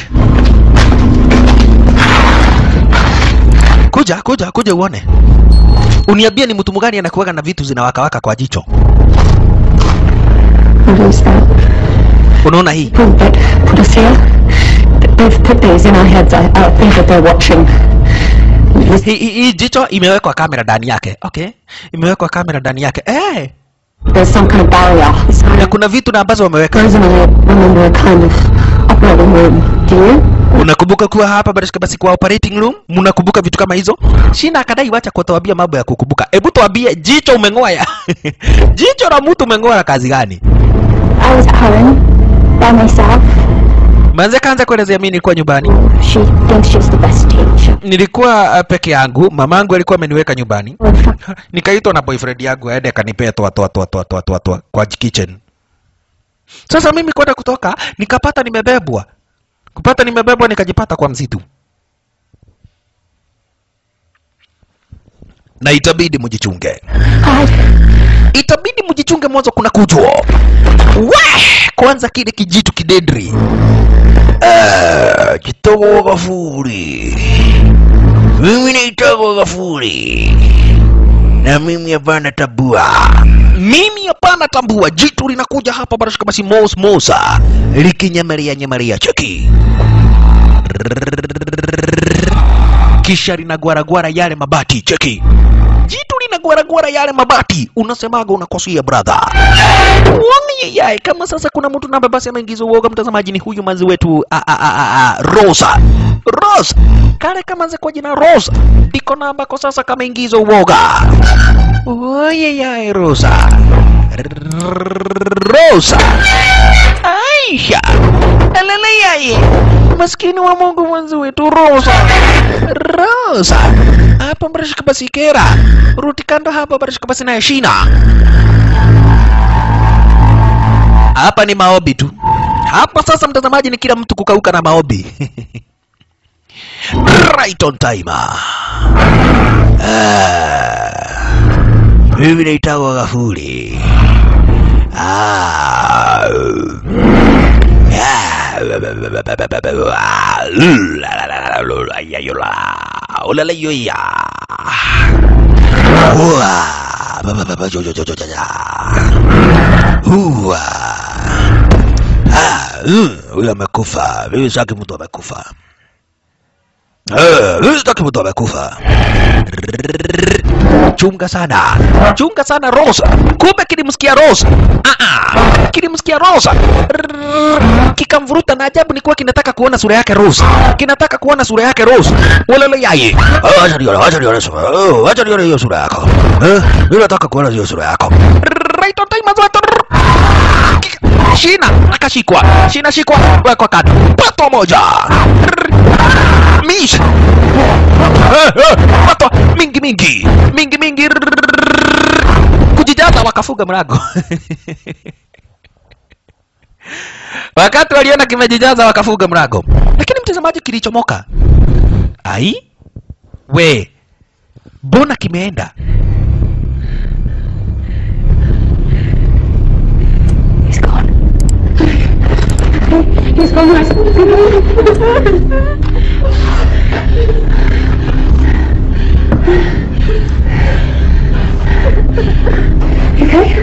Kuja kuja kuja uone, uniambie ni mtu mgani anakuwaga na vitu zinawakawaka kwa jicho. What is that? Unaona hii People that put us here, th- they've put these in our heads. I, I think that they're watching. This hii hii- hii jicho imewekwa kamera ndani yake. Okay, imewekwa kamera ndani yake eh. There's some kind of barrier. It's na hard. kuna vitu na ambazo wameweka. Frozen, I remember a kind of operating room. Do you? Unakumbuka kuwa hapa basi basi kwa operating room, mnakumbuka vitu kama hizo? Shina akadai wacha kutuambia mambo ya kukumbuka. Hebu tuambie jicho umeng'oa ya jicho la mtu umeng'oa la kazi gani? I was at home by myself. Manze kaanza kuelezea mimi nilikuwa nyumbani. She thinks she's the best teacher. Nilikuwa uh, peke yangu, mamangu alikuwa ameniweka nyumbani. Well, fuck. Nikaitwa na boyfriend yangu aende akanipea toa toa toa toa toa toa toa kwa kitchen. Sasa mimi kwenda kutoka nikapata nimebebwa. Kupata nimebebwa nikajipata kwa msitu. Na itabidi mjichunge. God. itabidi mjichunge mwanzo kuna kujwa we kwanza kile kijitu kidedri Ah, kitogo gafuri mimi naitagwa gafuri na mimi hapana tabua mimi hapana tambua jitu linakuja hapa barashika basi mos mosa likinyamaria nyamaria cheki kisha linagwaragwara yale mabati cheki jitu linagwaragwara yale mabati unasemaga unakosia brother Wami yai kama sasa kuna mtu namba basi ameingiza uoga mtazamaji ni huyu manzi wetu a, a, a, a, a, Rosa Rosa kale kama nze kwa jina Rosa ndiko na ambako sasa kameingiza uoga oye yai Rosa Rosa Aisha alele yai maskini wa Mungu mwanzi wetu Rosa Rosa hapa mrashika basi kera ruti kando hapa barashika basi na Shina hapa ni maobi tu hapa sasa mtazamaji ni kila mtu kukauka na maobi right on time ah, mimi naitagwa gafuri ah, ah, ulalayoya huwa Ah, mm, huyu amekufa. Mimi sitaki mtu amekufa. Eh, mimi sitaki mtu amekufa. chunga sana chunga sana Rose kumbe kilimsikia Rose ah ah kilimsikia Rose Rrrr. kikamvuruta na ajabu ni kuwa kinataka kuona sura yake Rose kinataka kuona sura yake Rose walele yaye Ah, Acha nione, acha nione sura. Oh, acha nione hiyo sura yako. Eh, mimi nataka kuona hiyo sura yako. right on time as well. Shina akashikwa, Shina shikwa, wekwa kando, pato moja Rrrr. mish Eh, eh, pato mingi mingi mingi mingi Rrrr. kujijaza wakafunga mlango wakati waliona kimejijaza wakafunga mlango, lakini mtazamaji, kilichomoka ai we, mbona kimeenda He's gone. He's gone, guys. okay?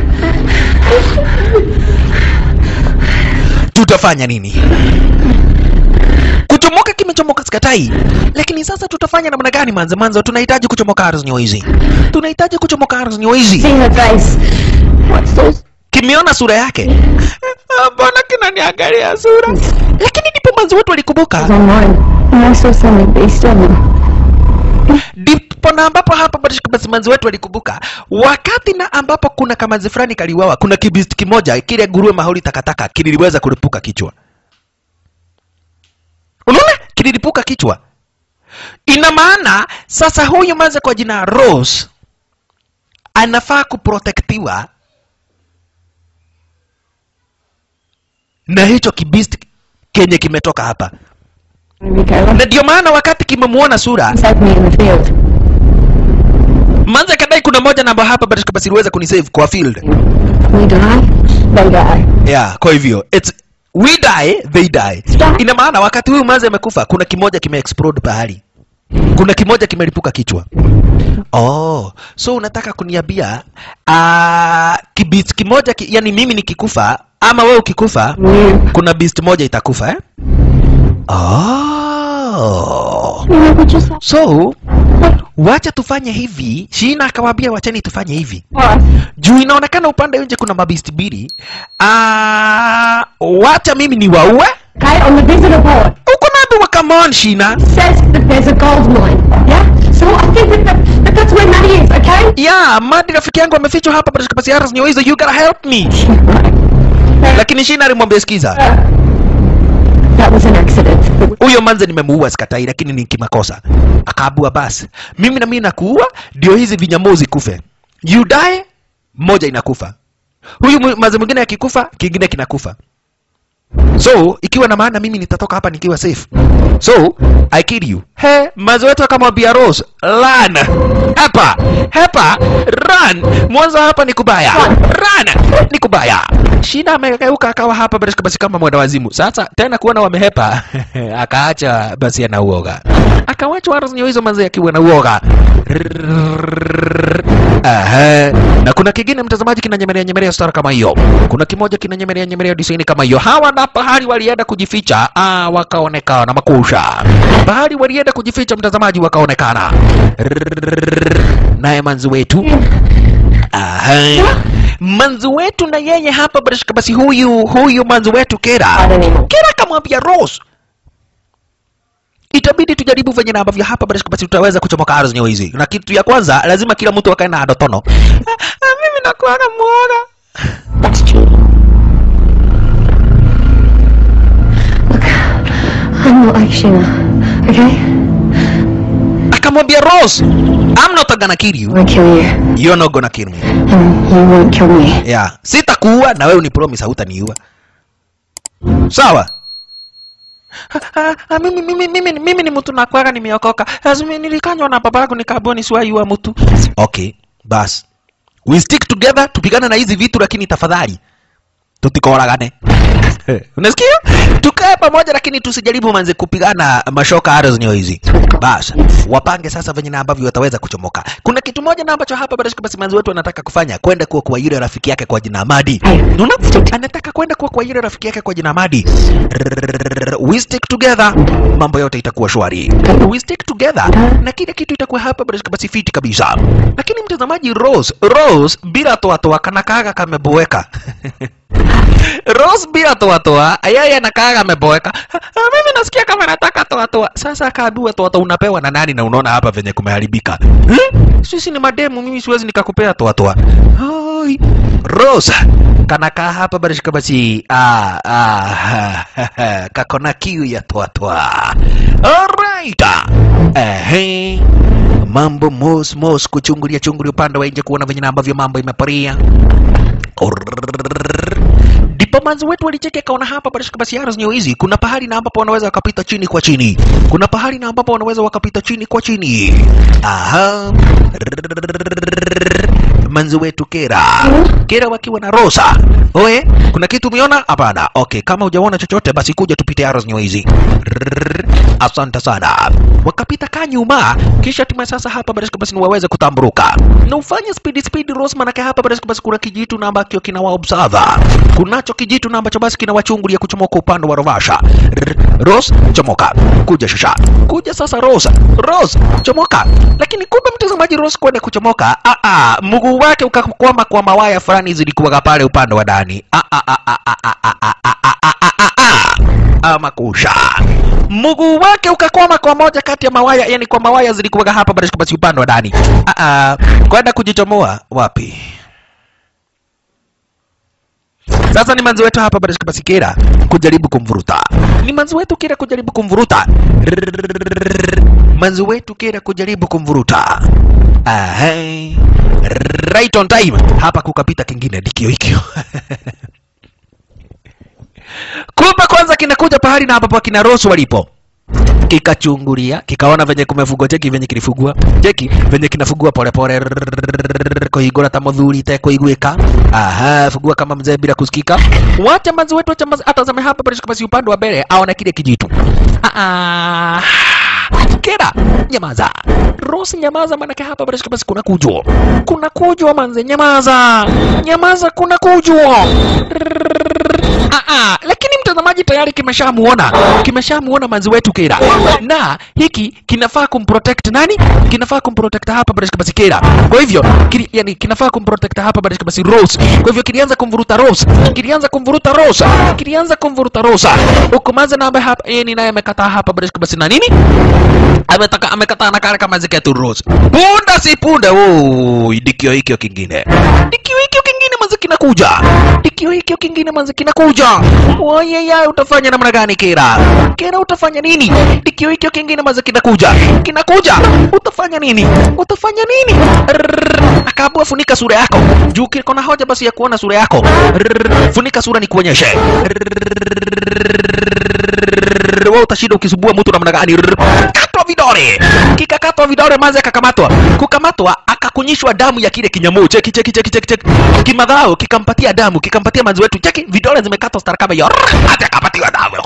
tutafanya nini? Kuchomoka kimechomoka, sikatai, lakini sasa tutafanya namna gani? Manze manze, tunahitaji kuchomoka ardhi hizi, tunahitaji kuchomoka ardhi hizi. See her face. What's those? Kimeona sura yake, Ah, mbona kinaniangalia sura? Lakini ndipo mwanzo wetu alikumbuka, online, and I saw something beast on them. ndipo na ambapo hapa bado basi mwanzo wetu alikumbuka wakati na ambapo kuna kamazi fulani kaliwawa, kuna kibist kimoja kile nguruwe mahali takataka kiliweza kulipuka kichwa. Unaona, kililipuka kichwa. Ina maana sasa huyu maze kwa jina Rose anafaa kuprotektiwa na hicho kibist kenye kimetoka hapa, Rico, na ndio maana wakati kimemuona sura save me in the field. manze kadai kuna moja namba hapa basi basi iliweza kunisave kwa field We die, they die. yeah kwa hivyo it's we die they die Stop. ina maana wakati huyu manze amekufa kuna kimoja kime explode pahali kuna kimoja kimelipuka kichwa oh so unataka kuniambia uh, kibit kimoja ki, yani mimi nikikufa ama wewe ukikufa You. kuna beast moja itakufa eh? oh. You know, we just have so wacha tufanye hivi shina akawaambia wacheni tufanye hivi What? juu inaonekana upande nje kuna mabisti mbili Ah, wacha mimi ni waue Okay, on the visitor board, uko naambiwa come on shina it says that there's a gold mine. Yeah? So I think that, that, that that's where Maddie is, okay? yeah madi rafiki yangu amefichwa hapa katika basiaras hizo you gotta help me Right. lakini shina alimwambia sikiza That was an accident. huyo manze nimemuua sikatai lakini ni kimakosa akaabua basi mimi na mimi nakuua ndio hizi vinyamuzi kufe you die moja inakufa huyu mu- manze mwingine akikufa kingine kinakufa so ikiwa na maana mimi nitatoka hapa nikiwa safe so i kill you he manze wetu akamwambia rose run hapa hapa run mwanzo hapa ni kubaya run ni kubaya shida amegeuka akawa hapa basi basi kama mwenda wazimu sasa tena kuona wamehepa akaacha basi ana uoga akawacha waranyo hizo manze akiwa na uoga Aha. na kuna kingine mtazamaji kinanyemelea nyemelea star kama hiyo kuna kimoja kinanyemelea nyemelea disaini kama hiyo hawa na pahali walienda kujificha ah, wakaonekana makusha pahali walienda kujificha mtazamaji wakaonekana naye manzi wetu Aha. manzi wetu na yeye hapa basi basi huyu huyu manzi wetu kera anymore. kera akamwambia rose itabidi tujaribu venye na ambavyo hapa basi basi tutaweza kuchomoka ardhi hizi na kitu ya kwanza lazima kila mtu akae na adotono Ah, ah, mimi nakuaga mwoga That's cheating. Look, I'm not like Sheena, okay? akamwambia rose i'm not gonna kill I you won't kill you, you're not gonna kill me and you won't kill me. yeah sitakuua na wewe unipromise hautaniua sawa Ah, ah, mimi, mimi, mimi, mimi ni mtu nakwaga nimeokoka lazima nilikanywa na babangu nikaambiwa nisiwaiua mtu okay bas we stick together tupigane na hizi vitu lakini tafadhali tutikoragane unasikia tukae pamoja lakini tusijaribu manze kupigana mashoka arrows nyo hizi basi wapange sasa venye na ambavyo wataweza kuchomoka kuna kitu moja na ambacho hapa basi basi manzi wetu anataka kufanya kwenda kuwa kwa yule rafiki yake kwa jina Amadi unaona anataka kwenda kuwa kwa yule rafiki yake kwa jina Amadi Rrrr, we stick together mambo yote itakuwa shwari we stick together na kila kitu itakuwa hapa basi basi fiti kabisa lakini mtazamaji Rose Rose bila toa toa kana kaga kameboeka Rose bila toa toa, yeye anakaa ameboeka. "Ah, Mimi nasikia kama nataka toa toa. Sasa akaambiwa toa toa unapewa na nani na unaona hapa venye kumeharibika. Hmm? Sisi ni mademu, mimi siwezi nikakupea toa toa. Hai. Rose kanakaa hapa barishika basi. Ah, ah, kakona kiu ya toa toa. Alright. Ehe. Mambo mos mos kuchungulia chungulia upande wa nje kuona venye na ambavyo mambo imeparia. Orrrr. Ndipo manzi wetu walicheki akaona hapa barishika basi arrows nyo hizi kuna pahali na ambapo wanaweza wakapita chini kwa chini. Kuna pahali na ambapo wanaweza wakapita chini kwa chini. Aha. Manzi wetu Kera. Kera wakiwa na Rosa. Oe, kuna kitu umeona? Hapana. Okay, kama hujaona chochote basi kuja tupite arrows nyo hizi. Asante sana. Wakapita kaa nyuma, kisha tume sasa hapa barishika basi ni waweze kutamburuka. Na ufanye speed speed Rose, manake hapa barishika basi kuna kijitu na ambacho kina wa observe. Kunacho kijitu na ambacho basi kina wachungulia kuchomoka upande wa Rovasha. Rrr, Rose, chomoka. Kuja shasha. Kuja sasa Rose. Rose, chomoka. Lakini kumbe mtazamaji Rose kwenda kuchomoka, ah ah, mguu wake ukakwama kwa mawaya fulani zilikuwa pale upande wa ndani. Ah ah ah ah ah ah ah ah ah ah ah ah ah ama kusha mguu wake ukakwama kwa moja kati ya mawaya, yani kwa mawaya zilikuwa hapa barishika basi upande wa ndani. Ah ah, kwenda kujichomoa wapi? Sasa ni manzi wetu hapa barishika basi Kera kujaribu kumvuruta, ni manzi wetu Kera kujaribu kumvuruta, Rrrr, manzi wetu Kera kujaribu kumvuruta. Ahai. Right on time. Hapa kukapita kingine dikio hikio kumbe kwanza kinakuja pahali na ambapo kina Rose walipo kikachungulia kikaona venye kumefugwa cheki venye kilifugwa cheki venye kinafugwa polepole kuhingura ta muthuri tekũiguĩka aha fugua kama mzee bila kusikika wacha manzi wetu wacha manzi atazame hapa basi basi upande wa mbele aone kile kijitu ah ah kera nyamaza Rose nyamaza manake hapa basi basi kuna kujwa kuna kujwa manze nyamaza nyamaza kuna kujwa Ah, ah, lakini mtazamaji tayari kimeshamuona kimeshamuona manzi wetu Kera, na hiki kinafaa kumprotect nani? Kinafaa kumprotect hapa Barishka basi Kera. Kwa hivyo kili, yani kinafaa kumprotect hapa Barishka basi Rose. Kwa hivyo kilianza kumvuruta Rose, kilianza kumvuruta Rose, kilianza kumvuruta Rose. Huko manzi na ambaye hapa yeye ni naye amekataa hapa Barishka basi na nini? Ametaka amekataa na kale kama ziketu Rose. Punda si punda. Oh, dikio hikio kingine. Dikio hikio kingine manzi kinakuja. Dikio hikio kingine manzi kinakuja. Wayaya utafanya namna gani Kera? Kera utafanya nini? Dikio hikio kingine manzi kinakuja. Kinakuja. Utafanya nini? Utafanya nini? Rrrr. Akaambiwa funika sura yako. Juu kiko na hoja basi ya kuona sura yako. Rrrr. Funika sura nikuonyeshe. Rrrr. Wewe utashinda ukisubua mtu namna gani? Rrrr. Katwa vidole. Kikakatwa vidole maze akakamatwa. Kukamatwa akakunyishwa damu ya kile kinyamu. Cheki cheki cheki cheki cheki. Kimadhao kikampatia damu, kikampatia manzi wetu. Cheki vidole zimekatwa stara kama hiyo. Rrrr. Hata akapatiwa damu.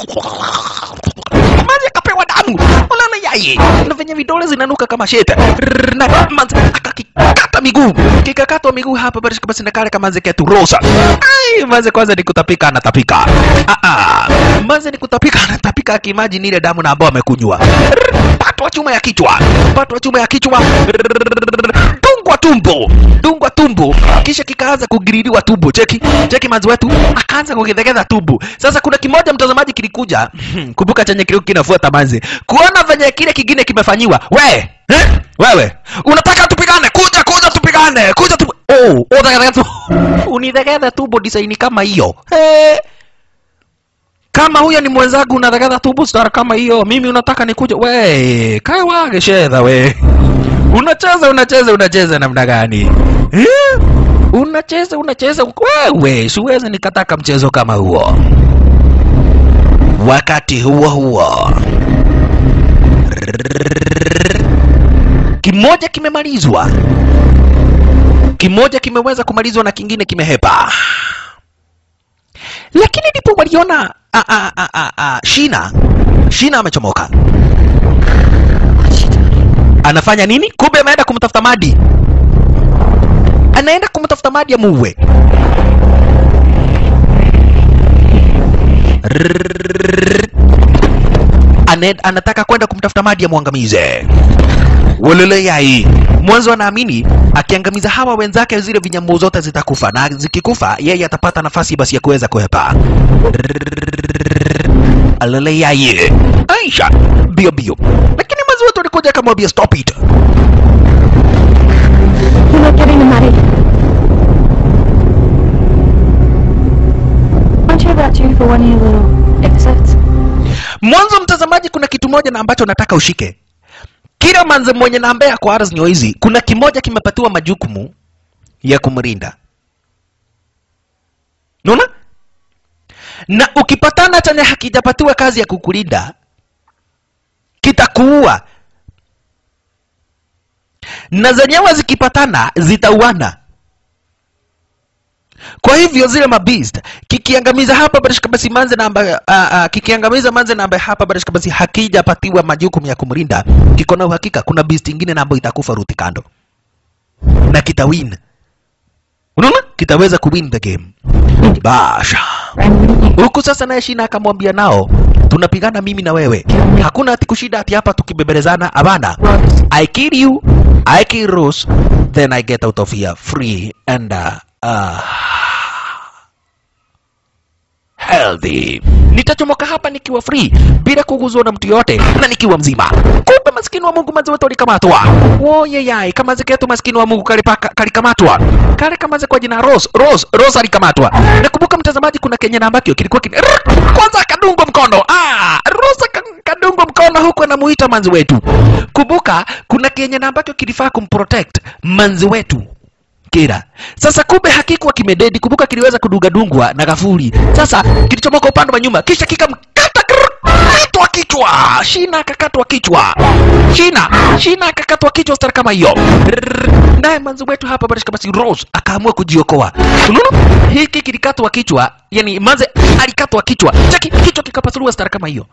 Manzi akapewa damu. Unaona yai. Na venye vidole zinanuka kama shete. Rrrr. Na manzi akakikata miguu. Kikakatwa miguu hapa basi basi na kale kama manzi ketu rosa. Ai, manzi kwanza ni kutapika anatapika. Ah ah. Manzi ni kutapika anatapika akimagine ile damu na ambao amekunywa. Rrrr. Patwa chuma ya kichwa. Patwa chuma ya kichwa. Rrrr. Dungwa tumbo. Dungwa tumbo. Kisha kikaanza kugiririwa tumbo. Cheki. Cheki manzi wetu akaanza kugedhegedha tumbo. Sasa kuna kimoja mtazamaji kilikuja. Kumbuka chenye kilikuwa kinafuata manzi. Kuona venye kile kingine kimefanyiwa. We, eh? Wewe, unataka tupigane? Kuja kuja tupigane. Kuja tu Oh, unadhegedha tu. Unidhegedha tumbo design kama hiyo. Eh. Kama huyo ni mwenzangu unadhegedha tumbo star kama hiyo, mimi unataka nikuje? We, kaa wage shedha we. Unacheza unacheza unacheza namna gani? Eh? Unacheza unacheza wewe, siwezi nikataka mchezo kama huo. Wakati huo huo kimoja kimemalizwa, kimoja kimeweza kumalizwa na kingine kimehepa. lakini ndipo waliona a, a, a, a, a, Shina Shina amechomoka. Anafanya nini? Kumbe ameenda kumtafuta Madi, anaenda kumtafuta Madi amuue. Ane, anataka kwenda kumtafuta Madi amwangamize. Walele yai mwanzo anaamini akiangamiza hawa wenzake zile vinyambu zote zitakufa, na zikikufa yeye atapata nafasi basi ya kuweza kuhepa. Alele yai Aisha bio bio, lakini mwanzo wetu alikuja akamwambia stop it. You're not getting the money. Aren't you about due for one of your little exits? Mwanzo mtazamaji, kuna kitu moja na ambacho nataka ushike. Kila manze mwenye na ambaye ako ardhi nyoo hizi, kuna kimoja kimepatiwa majukumu ya kumrinda. Unaona? Na ukipatana chenye hakijapatiwa kazi ya kukulinda, kitakuua. Na zenyewe zikipatana zitauana. Kwa hivyo zile mabeast kikiangamiza hapa barishika basi manze na ambaye uh, uh, kikiangamiza manze na ambaye hapa barishika basi hakijapatiwa majukumu ya kumlinda, kiko na uhakika kuna beast ingine na ambayo itakufa ruti kando na kitawin. Unaona, kitaweza kuwin the game. Basha And wouldn't you huku sasa, naye Shina akamwambia nao, tunapigana mimi na wewe, hakuna ati kushida ati hapa tukibebelezana. Hapana, I kill you, I kill Rose, then I get out of here free and uh, uh, healthy. Nitachomoka hapa nikiwa free bila kuguzwa na mtu yote na nikiwa mzima. Kumbe maskini wa Mungu mazi wote walikamatwa. Woye yai kama ziketu maskini wa Mungu kalipaka kalikamatwa. Kale kama kwa jina Rose, Rose, Rose alikamatwa. Nakumbuka mtazamaji, kuna Kenya na ambakio kilikuwa kin... Rrrr! kwanza akadungwa mkono. Ah, Rose aka- akadungwa mkono huku anamuita manzi wetu. Kumbuka kuna Kenya na ambakio kilifaa kumprotect manzi wetu kira. Sasa kumbe hakikuwa kimededi, kumbuka kiliweza kudugadungwa na gafuri. Sasa kilichomoka upande wa nyuma, kisha kikamkata grrr, katwa kichwa. Shina akakatwa kichwa. Shina, Shina akakatwa kichwa stara kama hiyo. Rrrr, Naye manzi wetu hapa Barishka basi Rose akaamua kujiokoa. Unaona? Hiki kilikatwa kichwa, yani manze alikatwa kichwa. Cheki kichwa kikapasuliwa stara kama hiyo.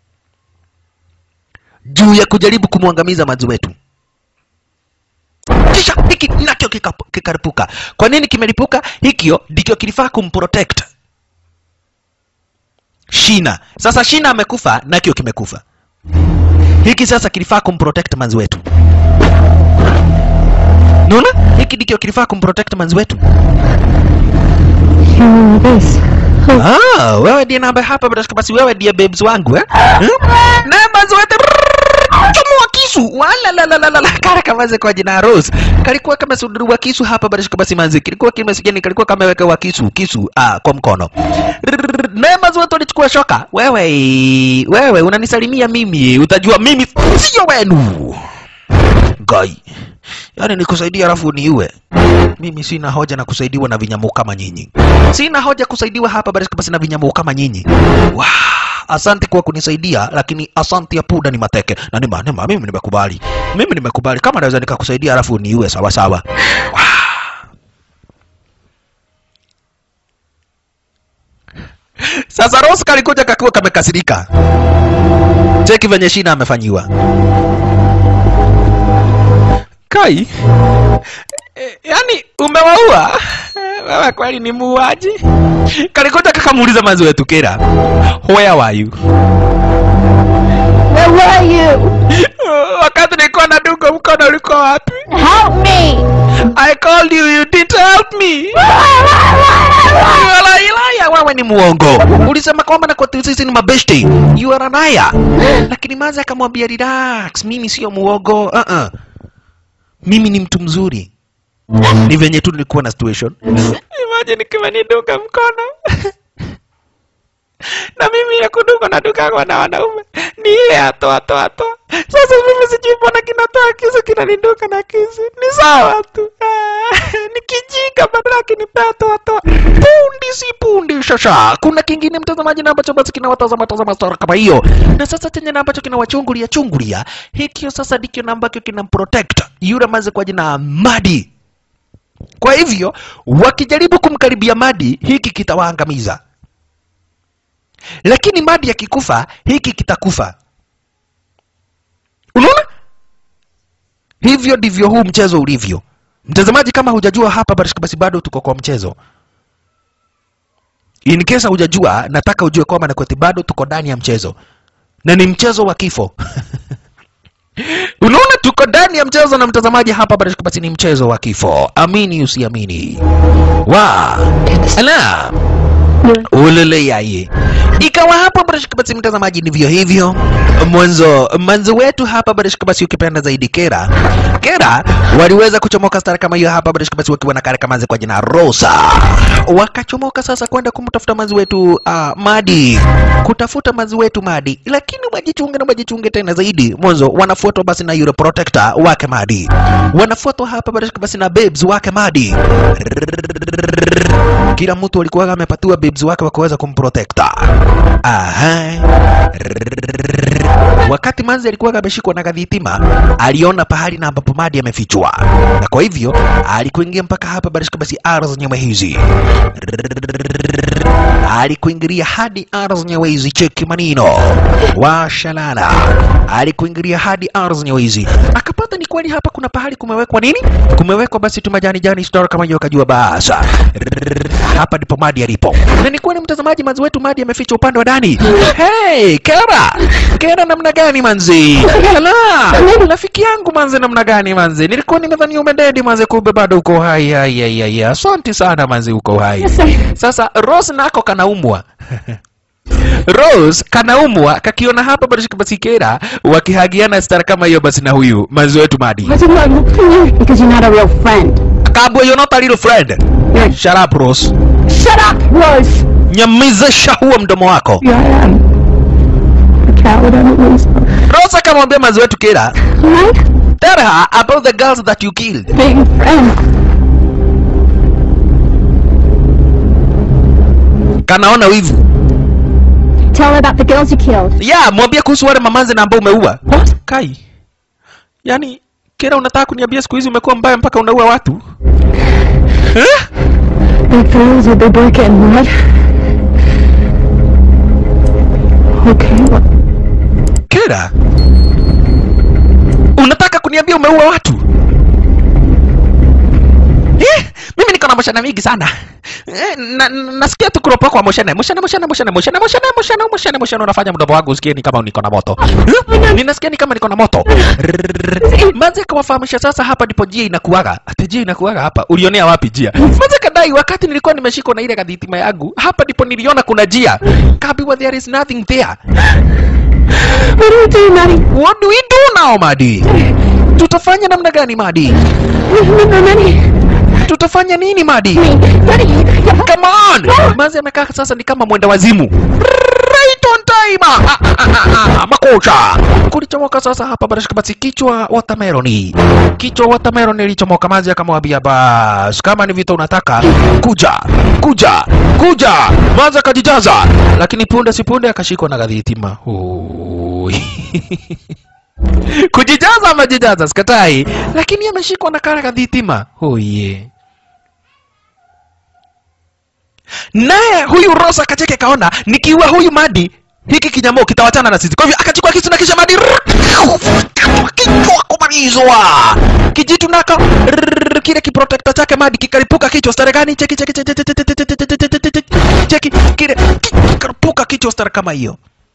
Juu ya kujaribu kumwangamiza manzi wetu kisha hiki nacho kika- kikaripuka. Kwa nini kimelipuka? Hikyo ndicho kilifaa kumprotect Shina. Sasa Shina amekufa, nakio kimekufa. Hiki sasa kilifaa kumprotect manzi wetu. Naona hiki ndicho kilifaa kumprotect manzi wetu. You're this. Ah, wewe ndiye namba hapa basi, basi wewe ndiye babes wangu eh? Hmm? Na manzi wetu chomoa kisu wala la la la la la kara kamaze kwa jina Rose kalikuwa kama suduru wa kisu hapa basi basi manzi kilikuwa kimesijani kalikuwa kama weka wa kisu kisu ah kwa mkono Rrrr, naye manzi wetu alichukua shoka wewe wewe unanisalimia mimi utajua mimi sio wenu gai yaani nikusaidia alafu niue mimi sina hoja na kusaidiwa na vinyamu kama nyinyi sina hoja kusaidiwa hapa basi basi na vinyamu kama nyinyi Wah, asante kwa kunisaidia lakini asante ya puda ni mateke na nima, nima, mimi nimekubali mimi nimekubali kama naweza nikakusaidia alafu niue sawa sawa Wah. sasa Rose kalikuja kakiwa kamekasirika cheki venye shina amefanyiwa kai e, yani umewaua wewe kweli ni muuaji kalikuja kakamuuliza mazi wetu kira where were you Where were you? wakati nilikuwa na dungo mkono ulikuwa wapi Help me! i called you you didn't help me Wala ilaya wewe ni muongo ulisema kwamba na kwa sisi ni mabeshte you are anaya lakini mazi akamwambia relax mimi sio muongo uh -uh. mimi ni mtu mzuri ni venye tu nilikuwa na situation imagine kama niduka mkono na mimi ya kuduka na dukagwa na wanaume ni ile atoa toa toa sasa mimi sijui mbona kinatoa kisu kinaniduka na kisu ni sawa tu Ah, ni kijinga badala kinipea toa toa pundi si pundi shasha kuna kingine mtazamaji na ambacho basi kinawatazama tazama stora kama hiyo na sasa chenye na ambacho kinawachungulia chungulia hikio sasa ndikio na ambacho kinamprotect yule maze kwa jina Madi kwa hivyo wakijaribu kumkaribia Madi hiki kitawaangamiza lakini Madi akikufa hiki kitakufa. Unaona? Hivyo ndivyo huu mchezo ulivyo. Mtazamaji, kama hujajua hapa Barishka, basi bado tuko kwa mchezo. In case hujajua, nataka ujue kwamba Nakweti bado tuko ndani ya mchezo na ni mchezo wa kifo. Unaona, tuko ndani ya mchezo na mtazamaji, hapa Barishka, basi ni mchezo wa kifo. Amini usiamini. Wa ala ulele yaye ikawa hapo barashika basi mtazamaji ndivyo hivyo mwanzo mwanzo wetu hapa barashika basi ukipenda zaidi kera kera waliweza kuchomoka stara kama hiyo hapa barashika basi wakiwa na kare kamanzi kwa jina rosa wakachomoka sasa kwenda kumtafuta manzi wetu uh, madi kutafuta manzi wetu madi lakini wajichunge na wajichunge tena zaidi mwanzo wanafuatwa basi na yule protector wake madi wanafuatwa hapa barashika basi na babes wake madi kila mtu alikuwa amepatiwa babes wake wa kuweza kumprotecta. Aha. Wakati manzi alikuwa ameshikwa na kadhitima, aliona pahali na ambapo Madi amefichwa, na kwa hivyo alikuingia mpaka hapa barishika basi ardhi zenyewe hizi alikuingilia hadi ardhi zenyewe hizi, cheki manino washalala, alikuingilia hadi ardhi zenyewe hizi, akapata ni kweli hapa kuna pahali kumewekwa nini, kumewekwa basi tu majani jani store kama hiyo, akajua basa hapa ndipo Madi alipo, na ni kweli mtazamaji, manzi wetu Madi ameficha upande wa ndani. Hey, Kera, Kera namna gani manzi? Ala, rafiki yangu manzi, namna gani manzi? Nilikuwa nimedhani umededi manzi, kumbe bado uko hai. Hai, hai, hai, asante sana manzi, uko hai. Sasa Rose nako kanaumwa Rose kanaumwa kakiona hapa basi basi Kera wakihagiana stara kama hiyo basi na huyu manzi wetu Madi. Why didn't I look for you? Because you're not a real friend. Kabwe, you're not a little friend. You're... Shut up Rose. Shut up, Rose! Nyamizisha huo mdomo wako. Yeah, I am. A coward and a loser. Rose akamwambia manzi wetu Kera, Right? tell her about the girls that you killed. Being friends. Kanaona wivu. Tell her about the girls you killed. Yeah, mwambie kuhusu wale mamanzi na ambao umeua. What? Kai. Yaani Kera unataka kuniambia siku hizi umekuwa mbaya mpaka unaua watu? Eh? The girls with the bucket and mud. Okay, what? Kera. Unataka kuniambia umeua watu? Eh, mimi niko na moshana mingi sana. Eh, na, na- nasikia tu kuropoka kwa moshana. Moshana, moshana, moshana, moshana, moshana, moshana, moshana, moshana unafanya mdomo wangu usikie ni kama niko na moto. Eh, Ninasikia ni kama niko na moto. Manze kawafahamisha sasa hapa ndipo jia inakuaga. Ati jia inakuaga hapa. Ulionea wapi jia? Manze kadai wakati nilikuwa nimeshikwa na ile kadhitima yangu. Hapa ndipo niliona kuna jia. Kabiwa there is nothing there. What do we do, Maddie? What do we do now, Madi? Tutafanya namna gani, Madi? Remember, Maddie? Tutafanya nini, Madi? Maddie, you're... Come on! Manzi amekaa sasa ni kama mwenda wazimu. Right on time! Ah, ah, ah, ah, ah, makocha! Kulichomoka sasa hapa barashika basi kichwa watermeloni. Kichwa watermeloni ilichomoka Manzi akamwambia bas, kama ni vita unataka kuja, kuja, kuja. Manzi akajijaza, lakini punde si punde akashikwa na gadhitima. Oi. Kujijaza amejijaza sikatai, lakini ameshikwa na kara kadhitima. Oh yeah. naye huyu Rosa akacheke kaona nikiua huyu Madi hiki kinyamo kitawachana na sisi. Kwa hivyo akachukua kisu na kisha Madi kichwa kumalizwa kijitu nako rrrr, kile kiprotekta chake Madi kikaripuka kichwa stare gani? Cheki cheki cheki cheki cheki cheki cheki cheki cheki cheki kile kikaripuka kichwa stare kama hiyo.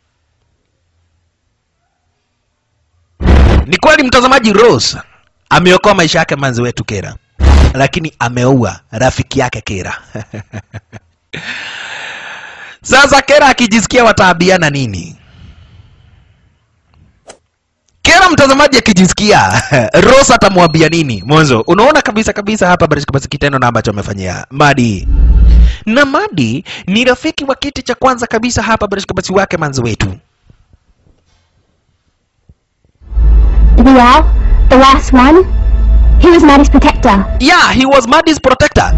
Ni kweli mtazamaji, Rose ameokoa maisha yake manzi wetu Kera, lakini ameua rafiki yake Kera. Sasa Kera akijisikia wataabiana nini? Kera mtazamaji akijisikia Rose atamwambia nini? Mwanzo unaona kabisa kabisa hapa basi basi kitendo na ambacho amefanyia Madi. Na Madi ni rafiki wa kiti cha kwanza kabisa hapa basi basi wake manzi wetu. Rial, the last one, he was Maddie's protector. Yeah, he was Madi's protector.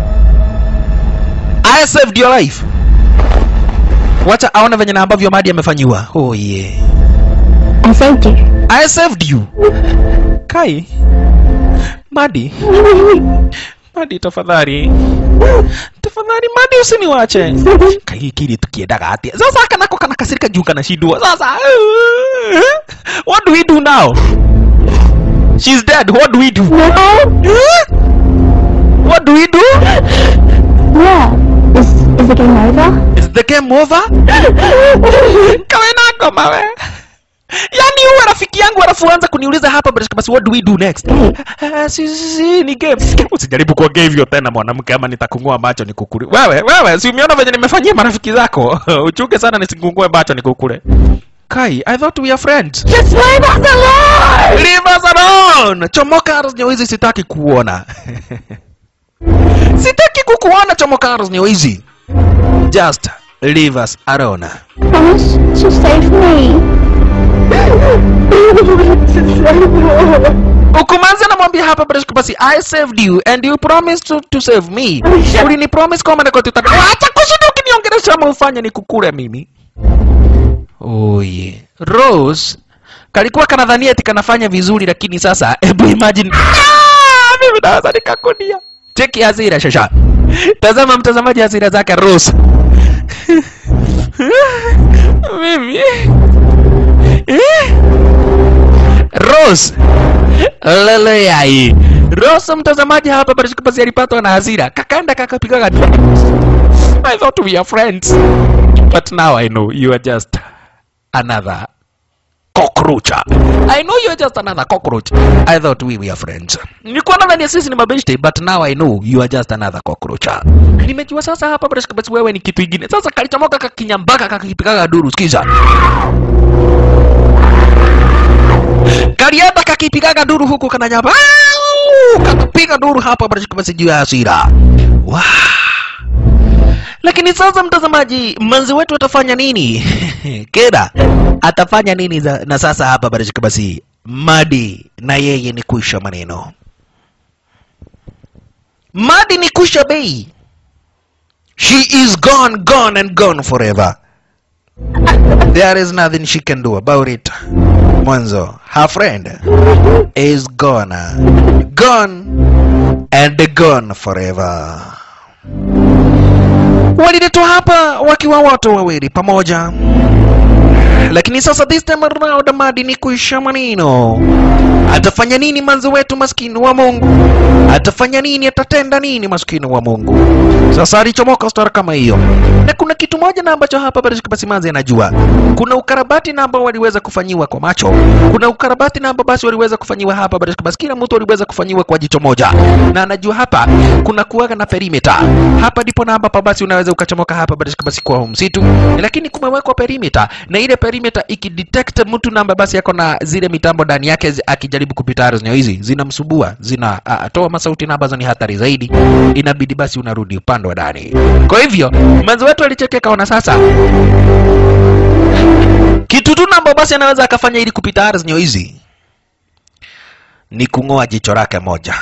I saved your life. Wacha aone venye na ambavyo Madi amefanyiwa. Oh yeah. I saved you. I saved you. Kai. Madi. Madi tafadhali. Tafadhali tafadhali madi usiniwache kaikiri tukiendaga atia sasa kanako kanakasirika juu kanashindwa sasa uh, what do we do now she's dead what do we do No? what do we do Yeah. Is, is the game over? is the game over kawe nako mawe yani uwe rafiki yangu alafu anza kuniuliza hapa basi basi what do we do next Ah, si, si, si, ni game usijaribu kuongea hivyo tena mwanamke ama nitakungua macho nikukule wewe wewe si umeona venye nimefanyia marafiki zako uchuke sana nisikungue macho nikukule kai i thought we are friends Just leave us alone! leave us alone chomoka arrows hizi sitaki kuona sitaki kukuona chomoka arrows hizi just leave us alone Promise to save me. ukumanzi anamwambia hapa basi basi i saved you and you promised to, to save me ulini promise kwamba niko tutaka acha kushinda ukiniongelesha ama ufanye nikukule mimi oye rose kalikuwa kanadhania eti kanafanya vizuri lakini sasa hebu imagine Ah, mimi naweza nikakunia cheki hasira shasha tazama mtazamaji hasira zake rose mimi eh? Rose lele yai Rose mtazamaji hapa basi basi alipatwa na hasira kakanda kakapigaga I thought we are friends but now I know you are just another cockroach I know you are just another cockroach I thought we were friends nilikuwa nadhani sisi ni mabeshte but now I know you are just another cockroach nimejua sasa hapa basi basi wewe ni kitu kingine sasa kalichomoka kakinyambaka kakipigaga duru sikiza kalienda kakipigaga duru huku kananyamba Au! kakapiga duru hapa basi basi juu ya hasira Wah. lakini sasa mtazamaji manzi wetu atafanya nini keda atafanya nini za, na sasa hapa basi basi madi na yeye ni kuisha maneno madi ni kuisha bei she is gone gone and gone forever there is nothing she can do about it mwanzo her friend is gone gone and gone forever waliletwa hapa wakiwa watu wawili pamoja lakini sasa this time around madi ni kuisha maneno atafanya nini manzi wetu maskini wa mungu atafanya nini atatenda nini maskini wa mungu sasa alichomoka stora kama hiyo na kuna kitu moja na ambacho hapa bado basi manzi anajua kuna ukarabati na ambao waliweza kufanyiwa kwa macho kuna ukarabati na ambao basi waliweza kufanyiwa hapa bado basi kila mtu aliweza kufanyiwa kwa jicho moja na anajua hapa kuna kuwaga na perimeter hapa ndipo na ambapo basi unaweza ukachomoka hapa bado basi kwa huu msitu lakini kumewekwa perimeter na ile perimeter ikidetect mtu namba basi yako na zile mitambo ndani yake zi- akijaribu kupita ardhi hizi zinamsubua zinatoa masauti na ambazo ni hatari zaidi inabidi basi unarudi upande wa ndani kwa hivyo mwanzo wetu alichekea kaona sasa kitu tu namba basi anaweza akafanya ili kupita ardhi hizi ni kung'oa jicho lake moja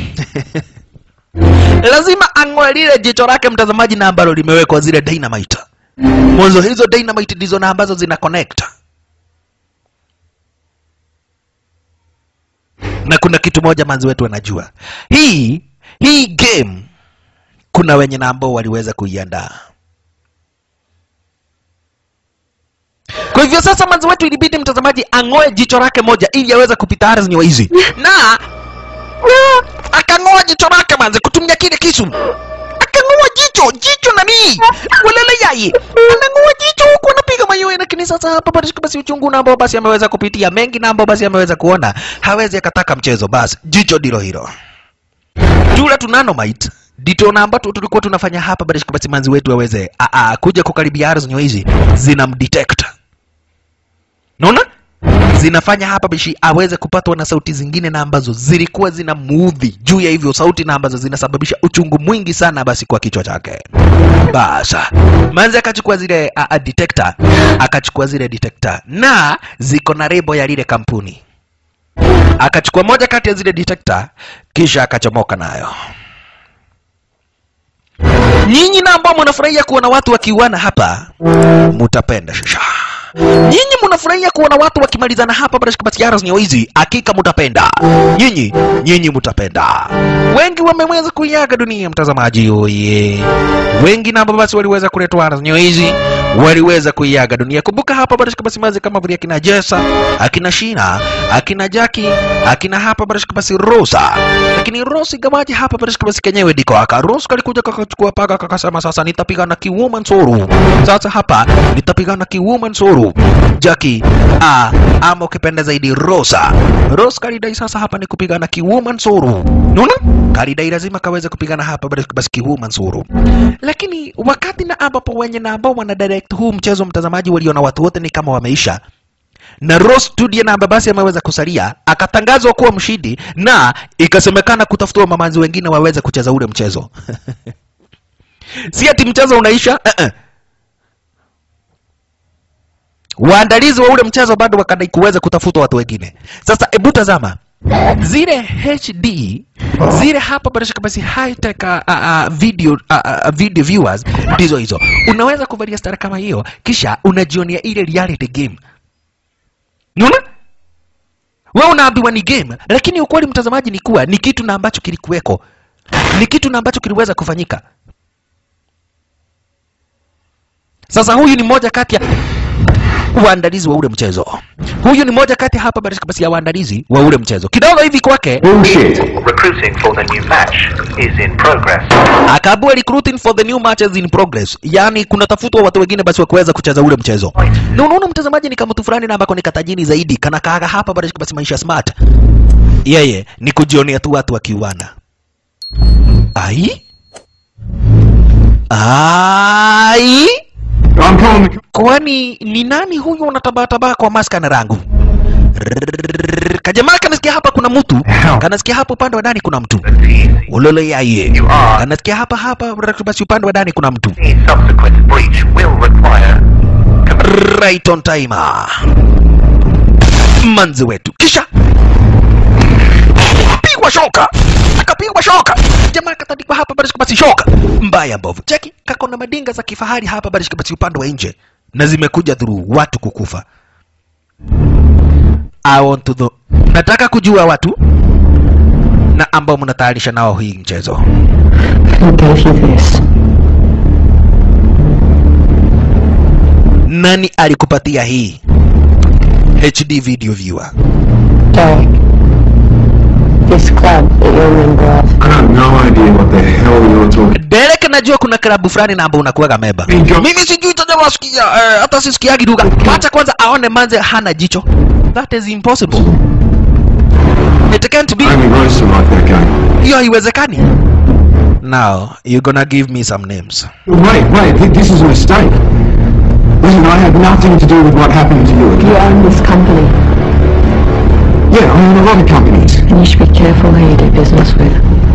lazima ang'oe lile jicho lake mtazamaji na ambalo limewekwa zile dynamite mwanzo hizo dynamite ndizo na ambazo zina connect na kuna kitu moja manzi wetu anajua hii hii game kuna wenye na ambao waliweza kuiandaa kwa hivyo sasa manzi wetu ilibidi mtazamaji ang'oe jicho lake moja ili aweze kupita ardhi wa hizi na akang'oa jicho lake manzi kutumia kile kisu akang'oa jicho jicho nani walele yai anang'oa jicho huku anapiga mayowe lakini sasa hapa basi basi uchungu na ambao basi ameweza kupitia mengi na ambao basi ameweza kuona hawezi akataka mchezo basi jicho ndilo hilo tula tunanomite ndito na ambato tulikuwa tunafanya hapa basi basi manzi wetu aweze a, a, kuja kukaribia ardhi hizi zinamdetect naona zinafanya hapa bishi aweze kupatwa na sauti zingine na ambazo zilikuwa zina muudhi juu ya hivyo sauti na ambazo zinasababisha uchungu mwingi sana basi kwa kichwa chake basa manzi akachukua zile a, a, detector akachukua zile detector na ziko na rebo ya lile kampuni akachukua moja kati ya zile detector kisha akachomoka nayo nyinyi na ambao mnafurahia kuona watu wakiuana hapa mutapenda shisha nyinyi mnafurahia kuona watu wakimalizana hapa barashika basi yaras nyo hizi hakika mutapenda nyinyi nyinyi mutapenda wengi wameweza kuiaga dunia mtazamaji oye wengi namba basi waliweza kuletwa yaras nyo hizi waliweza kuiaga dunia kumbuka hapa barashika basi mazi kama vile akina jesa akina shina akina jaki akina hapa barashika basi rosa lakini rosi gawaji hapa barashika basi kenyewe diko aka rosi kalikuja kakachukua paka kakasema sasa nitapigana kiwoman soru sasa hapa nitapigana kiwoman soru jaki a ama ukipenda zaidi rosa ros kalidai sasa hapa ni kupigana kiwoman soru nuna kalidai lazima kaweze kupigana hapa barashika basi kiwoman soru lakini wakati na ambapo wenye na ambao wana direct huu mchezo mtazamaji waliona watu wote ni kama wameisha na Ross Studio na basi ameweza kusalia, akatangazwa kuwa mshindi na ikasemekana kutafutiwa mamanzi wengine waweze kucheza ule mchezo. si ati mchezo unaisha uh -uh. Waandalizi wa ule mchezo bado wakadai kuweza kutafuta watu wengine. Sasa hebu tazama zile HD zile hapa barashika basi high tech uh, uh, video uh, uh, video viewers ndizo hizo. Unaweza kuvalia stara kama hiyo, kisha unajionea ile reality game Unaona? Wewe unaambiwa ni game, lakini ukweli mtazamaji ni kuwa ni kitu na ambacho kilikuweko, ni kitu na ambacho kiliweza kufanyika. Sasa huyu ni mmoja kati ya waandalizi wa ule mchezo. Huyu ni mmoja kati hapa barishika basi ya waandalizi wa ule mchezo. Kidogo hivi kwake Bullshit. Recruiting for the new match is in progress. akaambiwa recruiting for the new matches in progress, yaani kunatafutwa watu wengine basi wa kuweza kucheza ule mchezo. Na unaona mtazamaji, ni kama mtu fulani na ambako ni katajini zaidi, kana kaaga hapa barishika basi maisha smart. Yeye ni kujionea tu watu wakiuana. Ai ai I'm calling the... kwani ni nani huyu unatabatabaa kwa maska na rangu Rrrr, kajamaa kanasikia hapa kuna mtu kanasikia hapa upande wa ndani kuna mtu Easy. ulolo yaye You are. kanasikia hapa hapa basi upande wa ndani kuna mtu Any subsequent breach will require right on time manzi wetu kisha pigwa shoka akapigwa shoka jamaa katandikwa hapa barishika basi shoka mbaya mbovu cheki kako na madinga za kifahari hapa barishika basi upande wa nje na zimekuja through watu kukufa I want to know. nataka kujua watu na ambao mnatayarisha nao hii mchezo Who gave you this? nani alikupatia hii HD video viewer Derek. This club that you're a member of. I have no idea what the hell you're talking Derek najua kuna klabu fulani na ambao unakuwaga meba. Ndio. Mimi sijui tazama sikia eh, hata sisikiagi lugha. Acha kwanza aone manze hana jicho. That is impossible. It can't be. Only Rosa like that game. Hiyo haiwezekani. Now, you gonna give me some names. Wait, wait, th- this is a mistake. Listen, I had nothing to do with what happened to you. You okay? own this company, Yeah, I own a lot of companies. and you should be careful who you do business with.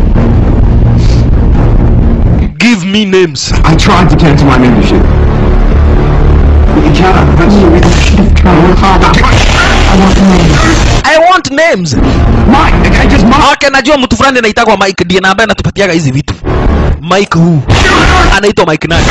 Give me names. I tried to cancel my membership. But you can't. That's You should have tried harder. I want names. I want names. Mike, okay, just Mike. Okay, najua mtu fulani anaitagwa Mike ndiye na ambaye anatupatiaga hizi vitu. Mike who? Anaitwa Mike nani?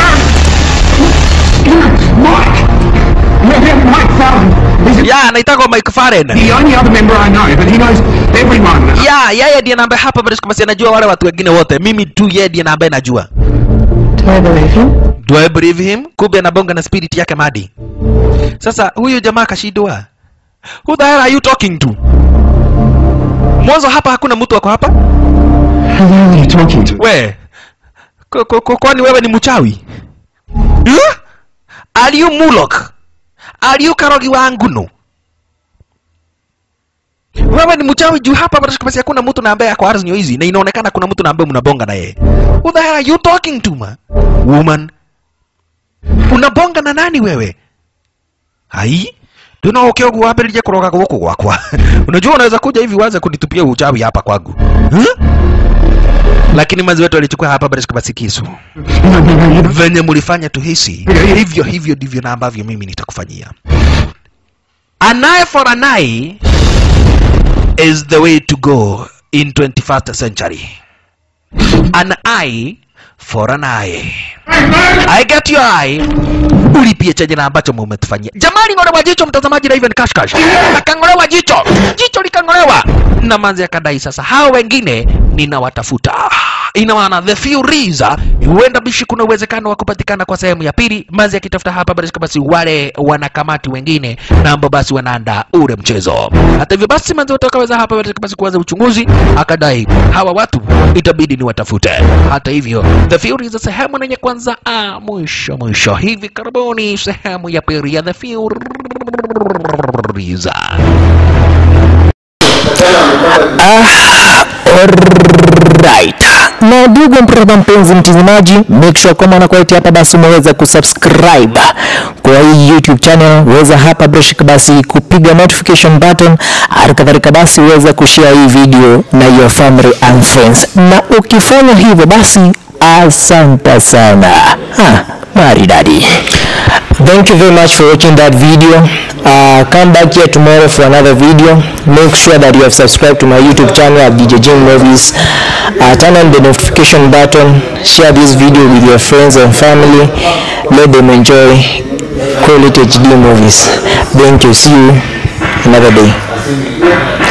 Mike! Yeah, yeah, Mike Fallon. He's Ya, anaitagwa Mike Farren. the only other member I know, but he knows everyone. Ya, yeye ndiye na ambaye hapa bado basi anajua wale watu wengine wote. Mimi tu yeye ndiye na ambaye najua. Do I believe him? Do I believe him? Kumbe anabonga na spirit yake Madi. Sasa huyu jamaa kashindwa. Who the hell are you talking to? Mwanzo hapa hakuna mtu wako hapa? Who the hell are you talking to? We. Ko- ko- ko- Kwani wewe ni mchawi? Huh? Are you Mulok? Are you Karogi wa Nguno? Wewe ni mchawi juu hapa basi hakuna mtu na ambaye ako ardhi hizi na inaonekana kuna mtu na ambaye mnabonga na yeye. Who the hell are you talking to ma? Woman. Unabonga na nani wewe? Hai? Tuna ukiogu wambĩrĩrie kũroga gũkũ gwakwa. Unajua unaweza kuja hivi uanze kunitupia uchawi hapa kwangu. Huh? Lakini mazi wetu alichukua hapa Barishka basi kisu. No, no, no, you don't. Venye mlifanya tuhisi, hivyo hivyo ndivyo na ambavyo mimi nitakufanyia. An eye for an eye is the way to go in 21st century. An eye for an eye. I get your eye. Ulipie chenye na ambacho mumetufanyia. Jamani, ng'olewa jicho mtazamaji na Ivan Kashkash. Akang'olewa jicho. Jicho likang'olewa. Na manzi akadai sasa hao wengine ninawatafuta. Ina maana the Furies huenda bishi kuna uwezekano wa kupatikana kwa sehemu ya pili. Manzi akitafuta hapa basi basi wale wanakamati wengine na ambao basi wanaandaa ule mchezo. Hata hivyo basi manzi watakaweza hapa basi basi kuanza uchunguzi, akadai hawa watu itabidi ni watafute. Hata hivyo The Furies sehemu yenye kwanza ah, mwisho mwisho hivi karibuni sehemu ya pili ya The Furies. Alright. Na ndugu mpendwa mpenzi mtazamaji, make sure kama unakuletea hapa basi umeweza kusubscribe kwa hii YouTube channel, weza hapa brush basi kupiga notification button, hali kadhalika basi uweza kushare hii video na your family and friends, na ukifanya hivyo basi asante sana. Ha, maridadi. Thank you very much for watching that video. Uh, come back here tomorrow for another video. Make sure that you have subscribed to my YouTube channel at DJ Jim Movies. Uh, turn on the notification button. Share this video with your friends and family. Let them enjoy quality HD movies. Thank you. See you another day.